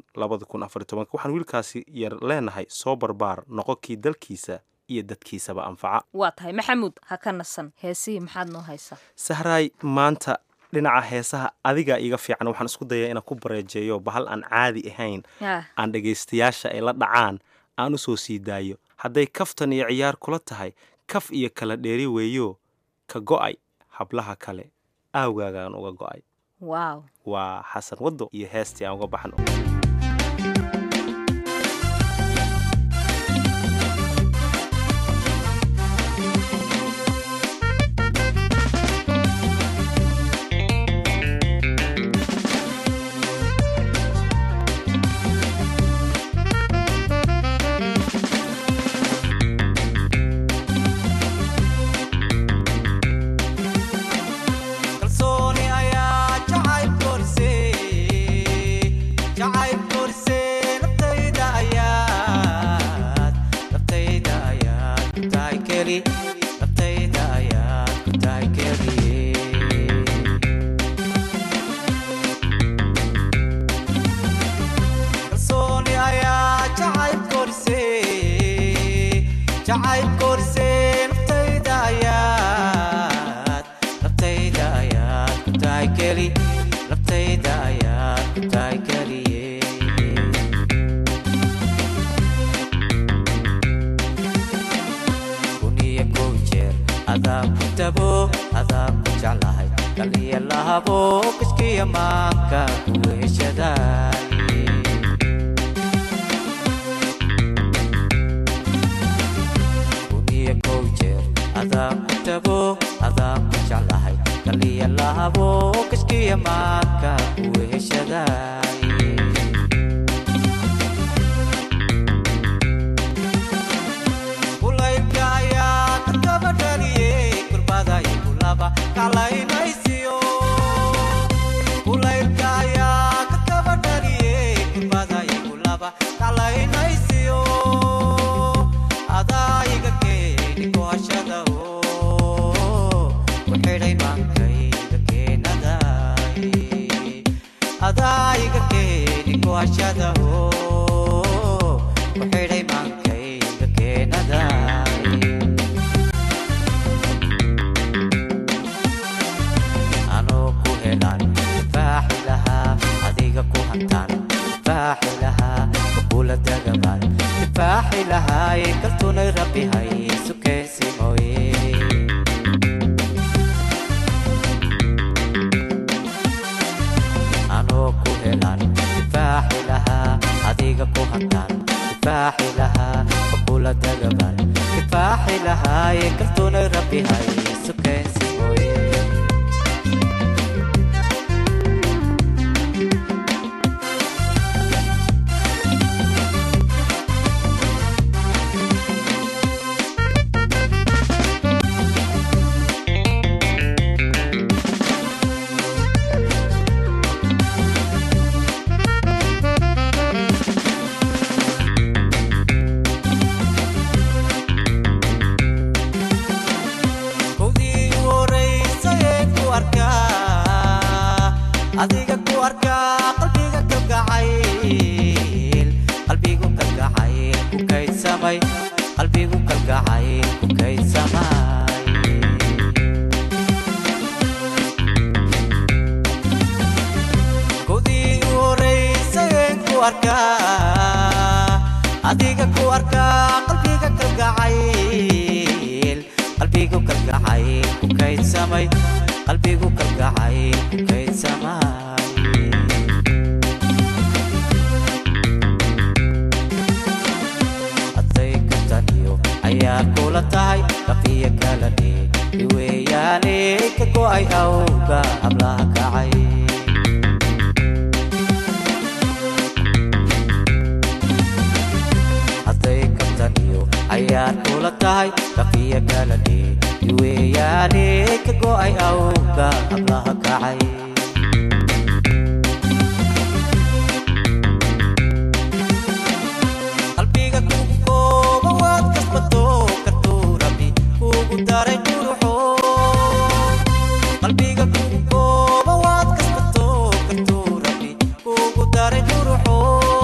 waxaan wiilkaasi yar leenahay soo barbaar noqonkii dalkiisa iyo dadkiisaba anfaca waa tahay maxamuud ha ka nasan heesihii maxaad noo haysaa sahraay maanta dhinaca heesaha adiga iga fiican waxaan isku dayaa inaan ku bareejeeyo bahal aan caadi ahayn Ah, aan dhegaystayaasha ay la dhacaan aan u soo sii daayo hadday kaftan iyo ciyaar kula tahay kaf iyo kala dheeri weeyo ka go'ay hablaha kale aawgaagaan uga go'ay waaw waa xasan waddo iyo heestii aan uga baxno kalsooni ayaa jacayb korisay jacayb korisay naftayda ayaad naftayda ayaad ku tahay keli naftayda ayaad ku tahay keli kalsooni ayaa jacayb korisay jacayb korisay naftayda ayaad naftayda ayaad ku tahay keli naftayda ayaad ku tahay keliye kuniyo kow jeer adaa ku tabo adaa ku jeclahay kaliya lahabo kiskiya maanka ku heshadaay kuniyo kow jeer adaa ku tabo adaa ku jeclahay kaliya lahabo kiskiya maanka ku heshadaay kulaylka ayaa ka daba dhaliyey kurbada igu laba kalaynaysiyo kulaylka ayaa ka daba dhaliyey kurbada igu laba kalaynaysiyo adaa iga keeni kuhashada oo ku xidhay maankayga keenaday adaa iga keeni kuhashada oo ku xidhay maankayga keenaday anoo ku helaan difaaci lahaa adiga ku hantaan difaaci lahaa kakula dagamaan difaaci lahaaye kaltunay rabbi haysu keensi mooye anoo ku helaan difaaci lahaa adiga ku hantaan difaaci lahaa kakula dagamaan difaaci lahaaye kaltunay rabbi haysu keensi mooye kowdii u horeysay ee ku arkaa adiga ku arkaa qalbiga kalgacayl qalbigu kalgacayl ku kaydsamay qalbigu kalgacayl ku kaydsamay kowdii u horeysay ee ku arkaa adiga ku arkaa qalbiga kalgacayl qalbigu kalgacayl ku kaydsamay qalbigu kalgacayl ku kaydsamay hadday kataniyo ayaa kula tahay dhaqiyo kala dhig iweeyaane ka go'ay awga hablaha kacay hadday kabtaniyo ayaad kula tahay dhaqiyo kala dhig iweeyaane ka go'ay awga hablaha kacay qalbiga kugu kooba waad kasbato kartuu rabbi kugu daray quruxo qalbiga kugu kooba waad kasbato kartuu rabbi kugu daray quruxo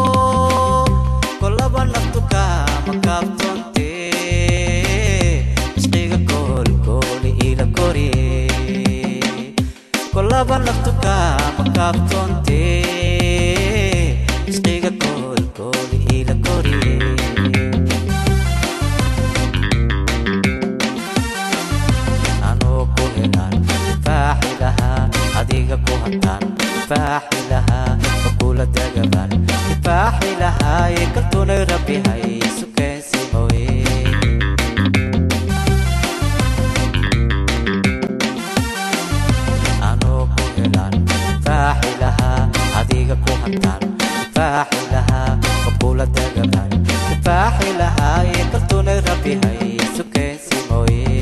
kolaba naftu kaama kaabtoonte ishqiga koolkooli ila koriye kolaba naftu kaama kaabtoonte ishqiga koolkooli ila koriye anoo ku helaan difaaci lahaa adiga ku hantaan difaaci lahaa kakula dagamaan difaaci lahaaye kaltunay rabbi haysu keensi mooye anoo ku helaan difaaci lahaa adiga ku hantaan difaaci lahaa kakula dagamaan difaaci lahaaye kaltunay rabbi haysu keensi mooye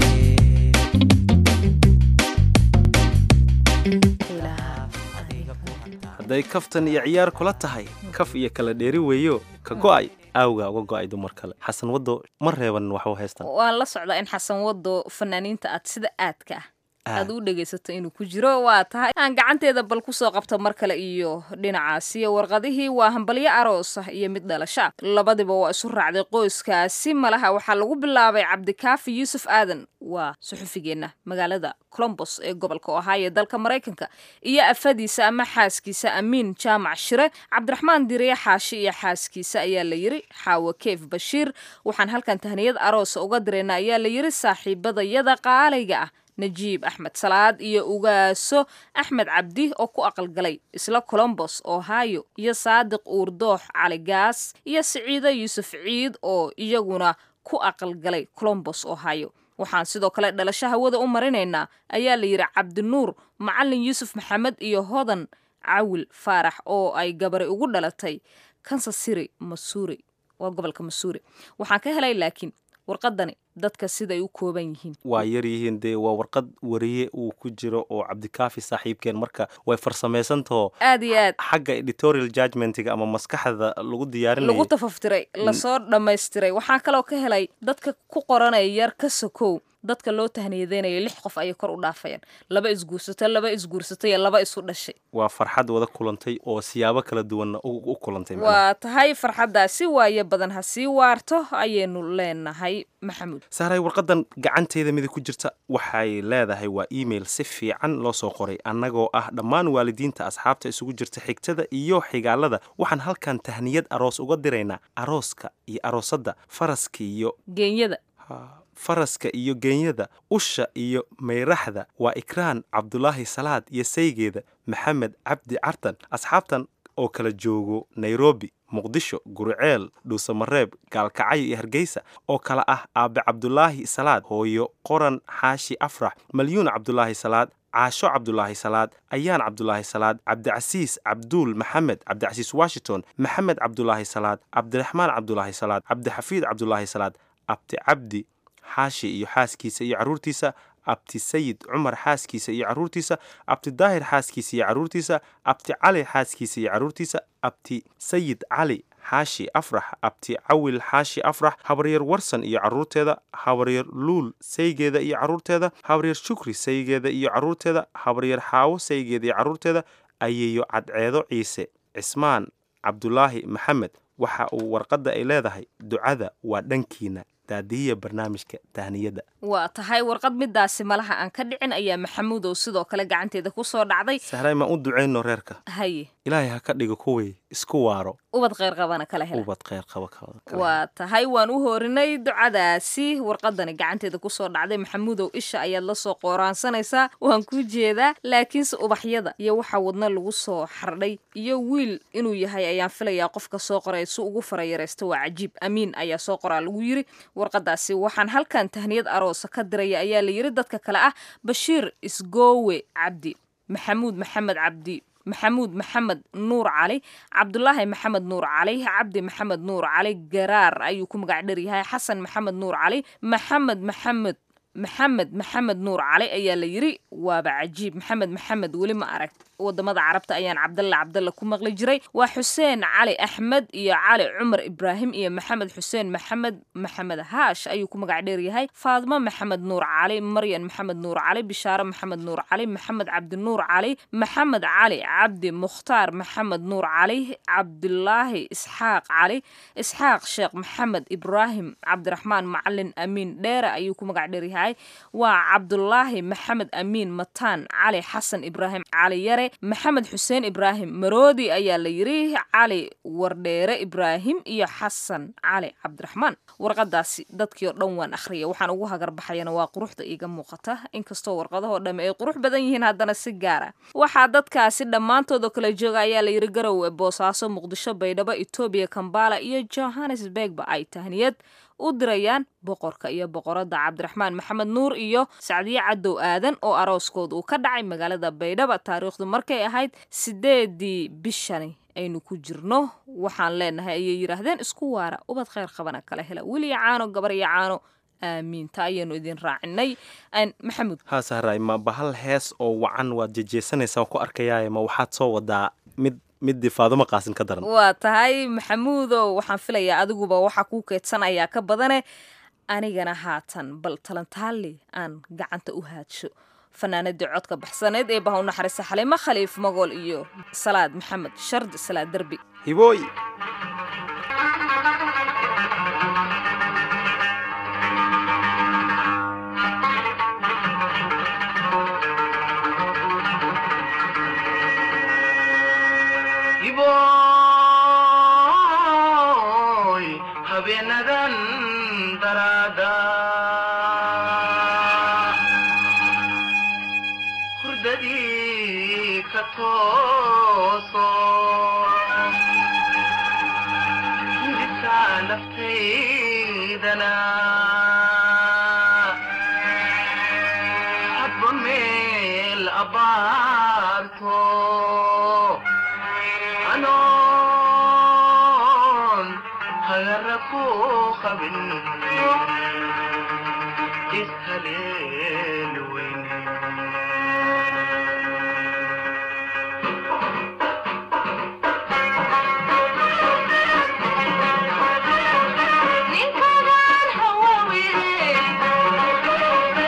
hadday kaftan iyo ciyaar kula tahay kaf iyo kala dheeri weeyo ka go'ay aawga uga go'ay dumar kale xasan waddo ma reeban waxu haystan waan la socdaa in xasan wado fanaaniinta aad sida aadka ah Aad. aad u dhegaysato inuu ku jiro waa tahay aan gacanteeda bal kusoo qabto mar kale iyo dhinacaasi warqadihii waa hambalyo aroos ah iyo mid dhalasha labadiba waa isu raacday qoyskaasi malaha waxaa lagu bilaabay cabdikaafi yuusuf aadan waa suxufigeenna magaalada colombos ee gobolka ohio ee dalka maraykanka iyo afadiisa ama xaaskiisa amiin jaamac shire cabdiraxmaan diriye xaashi iyo xaaskiisa ayaa la yiri xaawo keef bashiir waxaan halkan tahniyad aroosa uga dirayna ayaa la yiri saaxiibadayada qaalayga ah najiib axmed salaad iyo ugaaso axmed cabdi oo ku aqalgalay isla colombos ohio iyo saadiq uurdoox cali gaas iyo siciido yuusuf ciid oo iyaguna ku aqalgalay colombos ohio waxaan sidoo kale dhalasho hawada u marinaynaa ayaa la yidhi cabdinuur macalin yuusuf maxamed iyo hodan cawil faarax oo ay gabari ugu dhalatay kansas city masuuri waa gobolka masuuri waxaan ka helay laakiin warqadani dadka siday u kooban yihiin waa yar yihiin dee waa warqad wariye uu ku jiro oo cabdikaafi saaxiibkeen marka way farsamaysantaho aad iyo aad xagga editorial judgmentiga ama maskaxda lagu diyaarinayo lagu tafaftiray lasoo dhammaystiray waxaan kaloo ka helay dadka ku qoranaya yar ka sokow dadka loo tahniyadeynayo lix qof ayay kor u dhaafayaan laba isguursato laba isguursatay iyo laba isu dhashay waa farxad wada kulantay oo siyaabo kala duwanna u u kulantay macnaha. waa tahay farxaddaasi waayo badan ha sii waarto ayaynu leenahay maxamuud saaray warqadan gacanteeda midig ku jirta waxay leedahay waa email si fiican loo soo qoray annagoo ah dhammaan waalidiinta asxaabta isugu jirta xigtada iyo xigaalada waxaan halkan tahniyad aroos uga diraynaa arooska iyo aroosadda faraska iyo geenyada faraska iyo geenyada usha iyo mayraxda waa ikraan cabdulaahi salaad iyo saygeeda maxamed cabdi cartan asxaabtan oo kala joogo nairobi muqdisho guriceel dhuusamareeb gaalkacyo iyo hargeysa oo kale ah aabe cabdulaahi salaad hooyo qoran xaashi afrax malyuun cabdulaahi salaad caasho cabdulaahi salaad ayaan cabdulaahi salaad cabdicasiis cabduul maxamed cabdicasiis washington maxamed cabdulaahi salaad cabdiraxmaan cabdulaahi salaad cabdixafiid cabdulaahi salaad abti cabdi xaashi iyo xaaskiisa iyo carruurtiisa abti sayid cumar xaaskiisa iyo carruurtiisa abti daahir xaaskiisa iyo carruurtiisa abti cali xaaskiisa iyo carruurtiisa abti sayid cali xaashi afrax abti cawil xaashi afrax habaryar warsan iyo carruurteeda habaryar luul saygeeda iyo carruurteeda habaryar shukri saygeeda iyo carruurteeda habaryar xaawo saygeeda iyo carruurteeda ayeeyo cadceedo ciise cismaan cabdulaahi maxamed waxa uu warqadda ay leedahay ducada waa dhankiina daadihiya barnaamijka tahniyadda waa tahay warqad midaasi malaha aan ka dhicin ayaa maxamuudow sidoo kale gacanteeda ku soo dhacday sahray maan u ducayno reerka haye ilaahay ha ka dhigo kuwii isku waaro ubad kheyr qabana kala hela ubad kheyr qaba kala waa tahay waan u horinay ducadaasi warqadani gacanteeda kusoo dhacday maxamuudow isha ayaad la soo qooraansanaysaa waan kuu jeedaa laakiinse ubaxyada iyo waxa wadna lagu soo xardhay iyo wiil inuu yahay ayaan filayaa qofka soo qoray si ugu farayaraysta waa cajiib amiin ayaa soo qoraa lagu yiri warqadaasi waxaan halkan tahniyad aroosa ka diraya ayaa la yiri dadka kale ah bashiir isgoowe cabdi maxamuud maxamed cabdi maxamuud maxamed nuur cali cabdulaahi maxamed nuur cali cabdi maxamed nuur cali garaar ayuu ku magac dheryahay xasan maxamed nuur cali maxamed maxamed maxamed maxamed nuur cali ayaa la yiri waaba cajiib maxamed maxamed weli ma arag wadamada carabta ayaan cabdalla cabdalla ku maqli jiray waa xuseen cali axmed iyo cali cumar ibraahim iyo maxamed xuseen maxamed maxamed haash ayuu ku magac dheeryahay faadimo maxamed nuur cali maryan maxamed nuur cali bishaare maxamed nuur cali maxamed cabdi nuur cali maxamed cali cabdi mukhtaar maxamed nuur cali cabdulaahi isxaaq cali isxaaq sheekh maxamed ibraahim cabdiraxmaan macalin amiin dheere ayuu ku magac dheeryahay waa cabdulaahi maxamed amiin mataan cali xasan ibraahim cali yare maxamed xuseen ibraahim maroodi ayaa la yiri cali wardheere ibraahim iyo xasan cali cabdiraxmaan warqadaasi dadkii oo dhan waan akhriya waxaan ugu hagarbaxayana waa quruxda iiga muuqata inkastoo warqadahoo dhamme ay qurux badan yihiin haddana si gaara waxaa dadkaasi dhammaantoodoo kala jooga ayaa la yiri garowe boosaaso muqdisho baydhabo etoobiya kambala iyo johannesburgba ay tahniyad u dirayaan boqorka iyo boqoradda cabdiraxmaan maxamed nuur iyo sacdiye cadow aadan oo arooskood uu ka dhacay magaalada baydhaba taariikhdu markay ahayd sideedii bishani aynu ku jirno waxaan leenahay ayay yidhaahdeen isku waara ubad kheyr qabana kala hela weli caano gabar iyo caano aamiinta ayaanu idin raacinay maxamuud haa sahray ma bahal hees oo wacan waad jejeesanaysaa waan ku arkayaaye ma waxaad soo wadaa mid midii faadumo qaasin ka daran waa tahay maxamuudow waxaan filayaa adiguba waxaa kuu keedsanayaa ka badane anigana haatan bal talantaali aan gacanta u haadsho fanaanadii codka baxsaneed ee baha u naxariista xaliimo khaliif magool iyo salaad maxamed shardi salaad derbi hibooy habeenadan daraada hurdadii ka tooso hindisa naftaydana hadba meel abaarto anoon hagara ku qabin ishaleel weyn ninkadan hawawire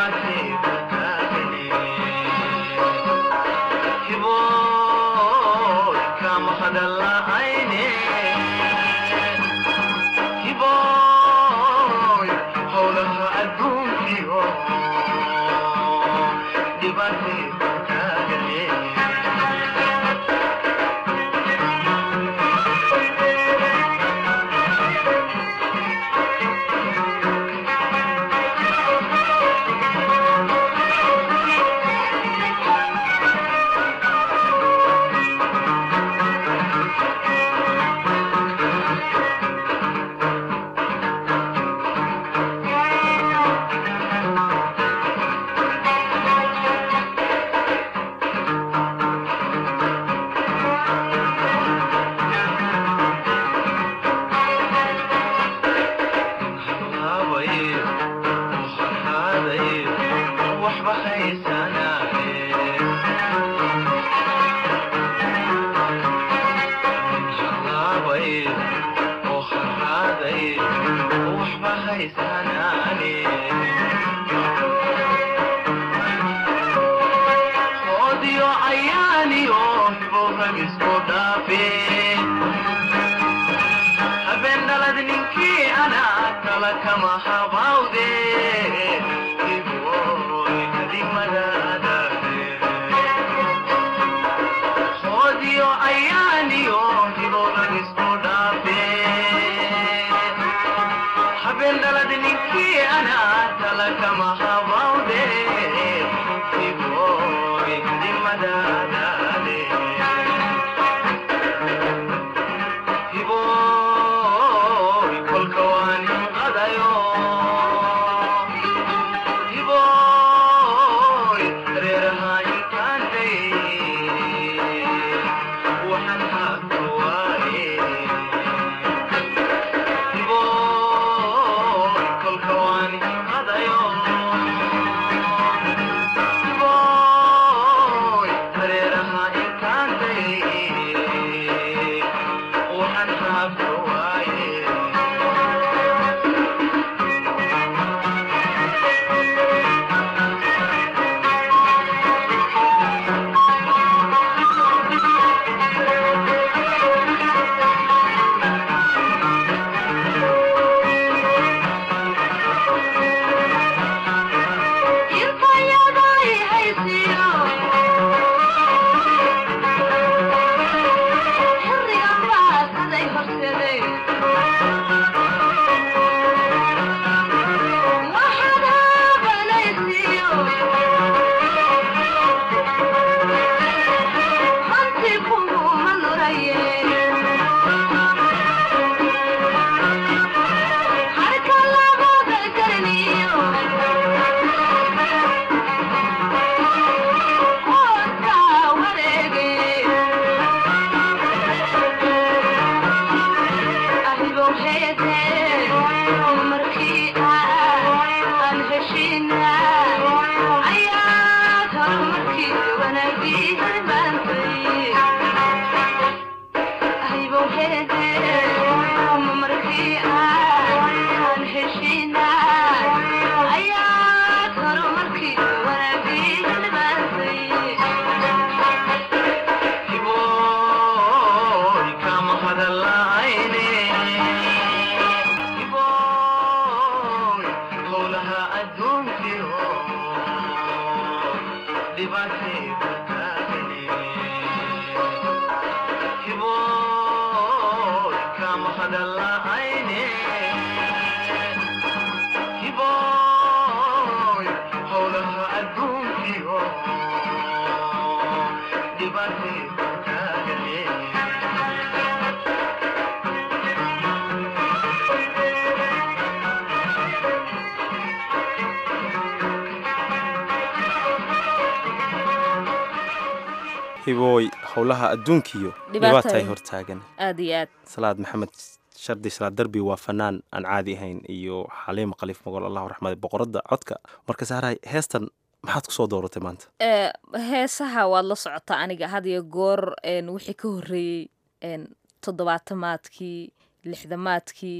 hibooy howlaha adduunkiyo Dhibaatay. dhibaatay hortaagan aad iyo aad salaad maxamed shardi salaad darbi waa fanaan aan caadi ahayn iyo xaliima khaliif mogol allahu raxmade boqoradda codka marka saaray heestan maxaad kusoo dooratay maanta ee heesaha waad la socotaa aniga had iyo goor een wixii ka horreeyey een toddobaatamaadkii lixdamaadkii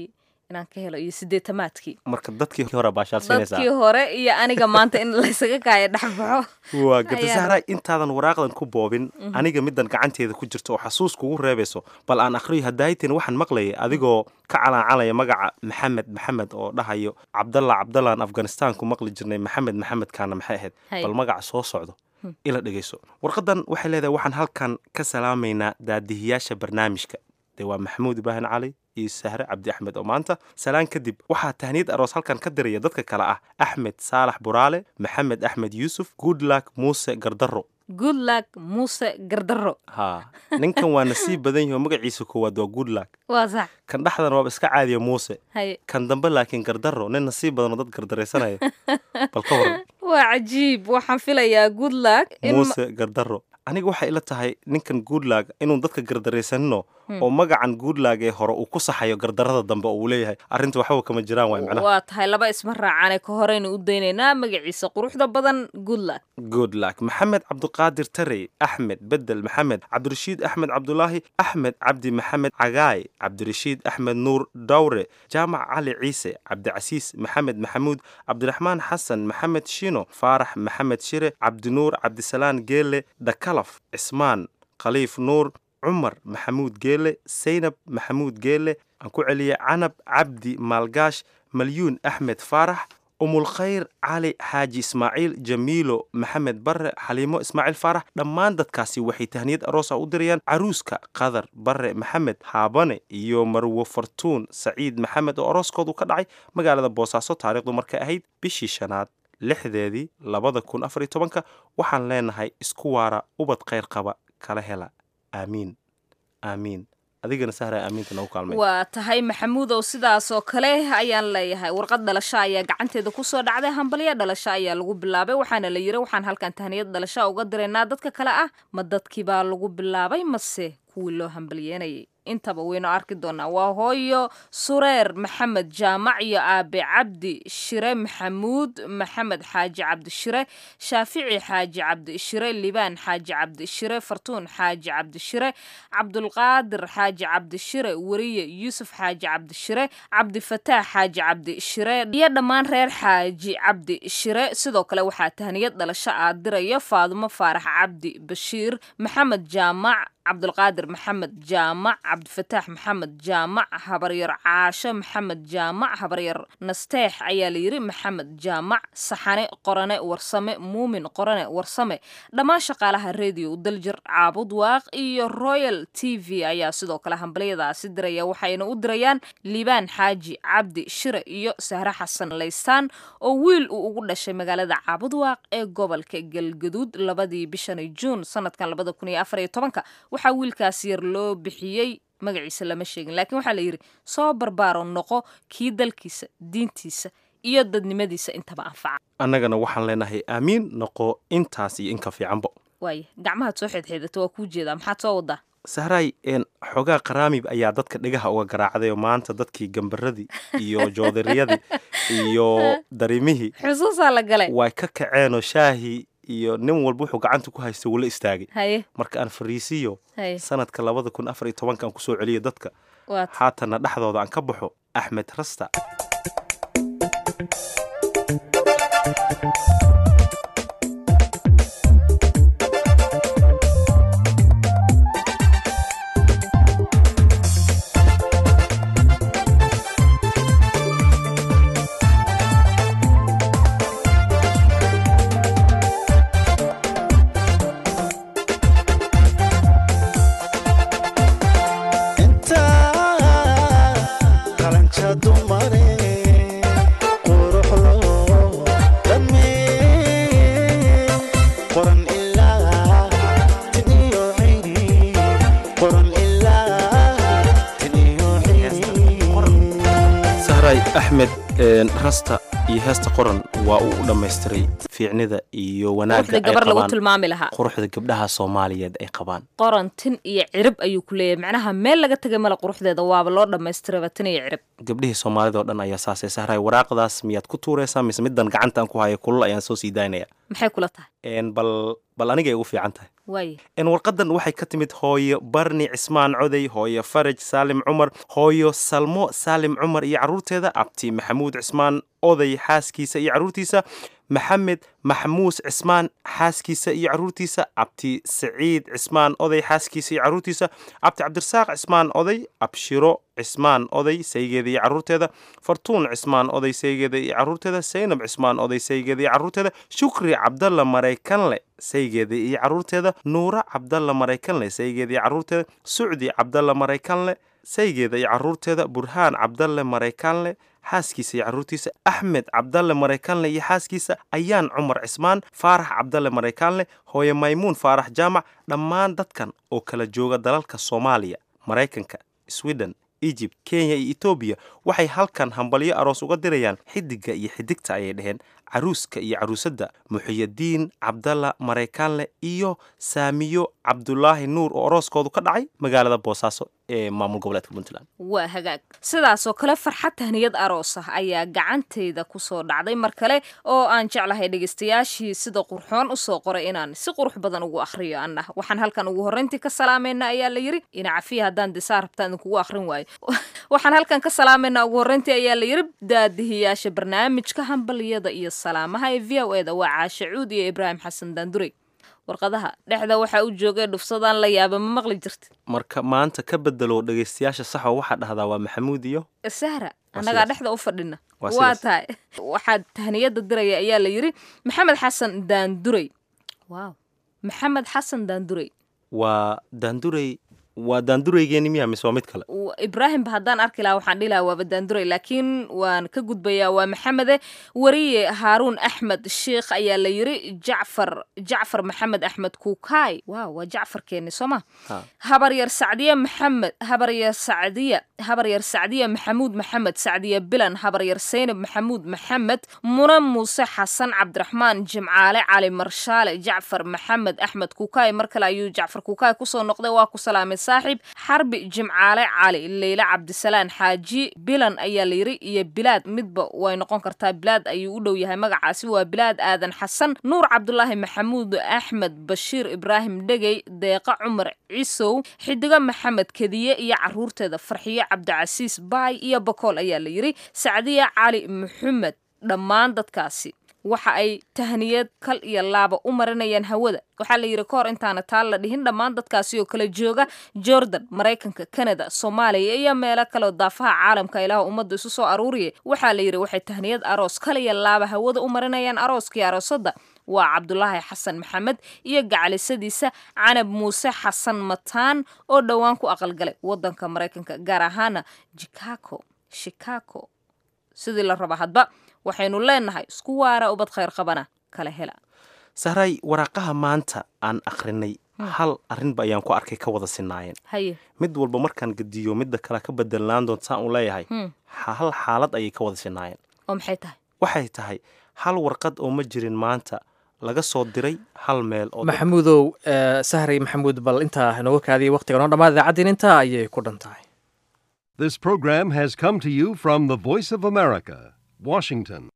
inaan ka helo iyo sideetamaadkii marka dadkii hore baashaalsinaysaa dadkii hore iyo aniga maanta in laysaga kaaya dhexbaxo waa garta Ayaa- sahraay intaadan waraaqdan ku boobin Mhm. aniga midan gacanteeda ku jirto oo xasuus kugu reebayso bal aan akhriyo hadaayitin waxaan maqlayay adigoo ka calaacalaya magaca maxamed maxamed oo dhahayo cabdalla cabdallaan afghanistan ku maqli jirnay maxamed maxamedkaana maxay ahayd Hay. bal magaca soo socdo Hmm. ila dhegayso warqadan waxay leedahay waxaan halkan ka salaamaynaa daadihiyaasha barnaamijka dee waa maxamuud ibraahin cali iyo sahre cabdi axmed oo maanta salaan kadib waxaa tahniyad aroos halkan ka diraya dadka kale ah axmed saalax buraale maxamed axmed yuusuf goodluck muuse gardaro good luck muuse gardaro ha ninkan waa nasiib badan yaho magaciisa koowaad waa goodluck waa sax kan dhexdan waaba iska caadiya muuse haye kan dambe laakiin gardaro nin nasiib badan oo dad gardaraysanaya bal ka waran waa cajiib waxaan filayaa good luck in ma- muuse gardaro aniga waxay ila tahay ninkan goodluck inuu dadka gardaraysanino Hmm. oo magacan goodluck ee hore uu ku saxayo gardarada dambe oo uu leeyahay arrinta waxba kama jiraan waay macnaha waa tahay laba isma raacane ka horeynu u daynaynaa magaciisa quruxda badan good luck good luck maxamed cabduqaadir tarey axmed bedel maxamed cabdirashiid axmed cabdulaahi axmed cabdi maxamed cagaay cabdirashiid axmed nuur dawre jaamac cali ciise cabdicasiis maxamed maxamuud cabdiraxmaan xasan maxamed shino faarax maxamed shire cabdinuur cabdisalaan geele dhakalaf cismaan khaliif nuur cumar maxamuud geele saynab maxamuud geele aan ku celiyay canab cabdi maalgaash malyuun axmed faarax umulkhayr cali xaaji ismaaciil jamiilo maxamed bare xaliimo ismaaciil faarax dhammaan dadkaasi waxay tahniyad aroos ah u dirayaan caruuska qadar bare maxamed haabane iyo marwo fartuun saciid maxamed oo arooskoodu ka dhacay magaalada boosaaso taariikhdu markay ahayd bishii shanaad lixdeedii labada kun afar iyo tobanka waxaan leenahay isku waara ubad khayr qaba kala hela aamiin aamiin adigana sahra aamiinta nagu kaalmay waa tahay maxamuudow sidaas oo kale ayaan leeyahay warqad dhalasho ayaa gacanteeda kusoo dhacday hambalyo dhalasho ayaa lagu bilaabay waxaana la yiri waxaan halkan tahniyad dhalasho uga diraynaa dadka kale ah ma dadkii baa lagu bilaabay mase kuwii loo hambalyeynayay intaba waynu arki doonaa waa hooyo sureer maxamed jaamac iyo aabe cabdi shire maxamuud maxamed xaaji cabdi shire shaafici xaaji cabdi shire libaan xaaji cabdi shire fartuun xaaji cabdi shire cabdulqaadir xaaji cabdi shire weriye yuusuf xaaji cabdi shire cabdifataax xaaji cabdi shire iyo dhammaan reer xaaji cabdi shire sidoo kale waxaa tahniyad dhalasho aa diraya faadumo faarax cabdi bashiir maxamed jaamac cabdulqaadir maxamed jaamac cabdifataax maxamed jaamac habaryar caasho maxamed jaamac habaryar nasteex ayaa la yiri maxamed jaamac saxane qorane warsame muumin qorane warsame dhammaan shaqaalaha radio daljir caabud waaq iyo royal t v ayaa sidoo kale hambalyadaasi diraya waxayna u dirayaan liibaan xaaji cabdi shire iyo sahre xasan laystaan oo wiil uu ugu dhashay magaalada caabud waaq ee gobolka galgaduud labadii bishani juun sanadkan labada kun iyo afar iyo tobanka waxaa wiilkaas yar loo bixiyey magaciisa lama sheegin laakiin waxaa la yidhi soo barbaaro noqo kii dalkiisa diintiisa iyo dadnimadiisa intaba anfaca annagana waxaan leenahay aamiin noqo intaas iyo inka fiicanbo waaya gacmahaad soo xeedxeedata waa kuu jeedaa maxaad soo wadaa sahraay een xoogaa qaraamib ayaa dadka dhegaha uga garaacday oo maanta dadkii gambaradii iyo joodariyadii iyo darimihii xusuusaa la galay way ka kaceenoo shaahii iyo nin walba wuxuu gacanta ku haystay wula istaagay haye marka aan fariisiyo haye sanadka labada kun afar iyo tobanka aan kusoo celiyo dadka waad haatanna dhexdooda aan ka baxo axmed rasta qalanca dumare quruxlo dhamee qoran ilaa tiniyo cini qoran ilaa tiniyo sahraay axmed een, rasta iyo heesta qoran waa uu u dhammaystiray fiicnida iyo wanaagga quruxda ay gabar lagu qabaan tilmaami lahaa quruxda gabdhaha soomaaliyeed ay qabaan qoran tin iyo cirib ayuu ku leeyahay macnaha meel laga tegay male quruxdeeda waaba loo dhammaystiraba tin iyo cirib gabdhihii soomaalida oo dhan ayaa saasay sahray waraaqdaas miyaad ku tuuraysaa mise middan gacantaan ku haya kulul ayaan soo sii daynaya maxay kula tahay Een, bal bal anigay ugu fiican tahay waaye een, warqadan waxay ka timid hooyo barni cismaan coday hooyo faraj saalim cumar hooyo salmo saalim cumar iyo carruurteeda abti maxamuud cismaan oday xaaskiisa iyo carruurtiisa maxamed maxmuus cismaan xaaskiisa iyo carruurtiisa abti saciid cismaan oday xaaskiisa iyo carruurtiisa abti cabdirasaaq cismaan oday abshiro cismaan oday saygeeda iyo carruurteeda fartuun cismaan oday saygeeda iyo carruurteeda saynab cismaan oday saygeeda iyo carruurteeda shukri cabdalla maraykanle saygeeda iyo carruurteeda nuura cabdalla maraykanle saygeeda iyo carruurteeda sucdi cabdalla maraykanle saygeeda iyo carruurteeda burhaan cabdalle maraykanle xaaskiisa iyo carruurtiisa axmed cabdalle maraykanle iyo xaaskiisa ayaan cumar cismaan faarax cabdalle maraykanle hooye maymuun faarax jaamac dhammaan dadkan oo kala jooga dalalka soomaaliya maraykanka sweden egypt kenya iyo etoobiya waxay halkan hambalyo aroos uga dirayaan xidiga iyo xidigta ayay dhaheen caruuska iyo caruusadda muxiyadiin cabdalla maraykanle iyo saamiyo cabdulaahi nuur oo arooskoodu ka dhacay magaalada boosaaso ee maamul goboleedka puntland waa hagaag sidaasoo kale farxad tahniyad aroos ah ayaa gacantayda kusoo dhacday mar kale oo aan jeclahay dhegaystayaashii sida qurxoon usoo qoray inaan si qurux badan ugu akhriyo anna waxaan halkan ugu horreyntii ka salaamayna ayaa la yiri ina cafiya haddaan disaa rabtaa idinkugu akhrin waayo waxaan halkan ka salaamayna ugu horreyntii ayaa la yiri daadihiyaasha barnaamijka hambaliyada iyo salaamaha ee v o eda waa caashe cuud iyo ibraahim xasan daandurey warqadaha dhexda waxaa u joogay dhufsadaan la yaaba ma maqli jirtid marka maanta ka bedelo dhegaystayaasha saxo waxaa dhahdaa waa maxamuud iyo sahra Waa annagaa sidaas. dhexda u fadhina Waa waa sidaas. tahay waxaa tahniyada diraya ayaa la yiri maxamed xasan daandurey waaw maxamed xasan daandurey waa daandurey waa daandureygeeni miya mise waa mid kale W- ibraahimba haddaan arki lahaa waxaan dhihi lahaa waaba daandurey laakiin waan ka gudbayaa waa maxamede wariye haaruun axmed sheikh ayaa la yiri jacfar jacfar maxamed axmed kuukaay waaw waa jacfarkeeni soo ma habaryar sacdiye maxamed habaryar sacdiya habaryar sacdiye maxamuud maxamed sacdiye bilan habaryar seynab maxamuud maxamed muna muuse xasan cabdiraxmaan jimcaale cali marshaale jacfar maxamed axmed kuukaay mar kale ayuu jacfar kuukaay kusoo noqday waa ku salaamay saaxiib xarbi jimcaale cali leyle cabdisalaan xaaji bilan ayaa la yiri iyo bilaad midba way noqon kartaa bilaad ayuu u dhow yahay magacaasi waa bilaad aadan xasan nuur cabdulaahi maxamuud axmed bashiir ibraahim dhegey deeqa cumar cisow xidigo maxamed kediye iyo caruurteeda farxiyo cabdicasiis baay iyo bakool ayaa la yiri sacdiya cali maxamed dhammaan dadkaasi waxa ay tahniyad kal iyo laaba u marinayaan hawada waxaa la yidhi ka hor intaana taal la dhihin dhammaan dadkaasi oo kala jooga jordan maraykanka canada soomaaliya iyo meelo kaleoo daafaha caalamka ilaah ummadda isu soo aruuriya waxaa la yidhi waxay tahniyad aroos kal iyo laaba hawada u marinayaan arooskii aroosadda waa cabdulaahi xasan maxamed iyo gacalisadiisa canab muuse xasan mataan oo dhowaan ku aqalgalay wadanka maraykanka gaar ahaana chicago chicago sidii la raba hadba waxaynu leenahay isku waara ubad khayr qabana kala hela sahray waraaqaha maanta aan akhrinay hal arrinba ayaan ku arkay ka wada sinaayeen haye mid walba markaan gediyo midda kale ka bedelaan doonta saan u leeyahay Hmm. hal xaalad ayay ka wada sinaayeen oo maxay tahay waxay tahay hal warqad oo ma jirin maanta laga soo diray hal meel oo dad- maxamuudow eh, sahray maxamuud bal intaa inooga kaadiyay waqtiga noo dhammaad idaacaddiin intaa ayay ku dhan tahay This program has come to you from the Voice of America, Washington.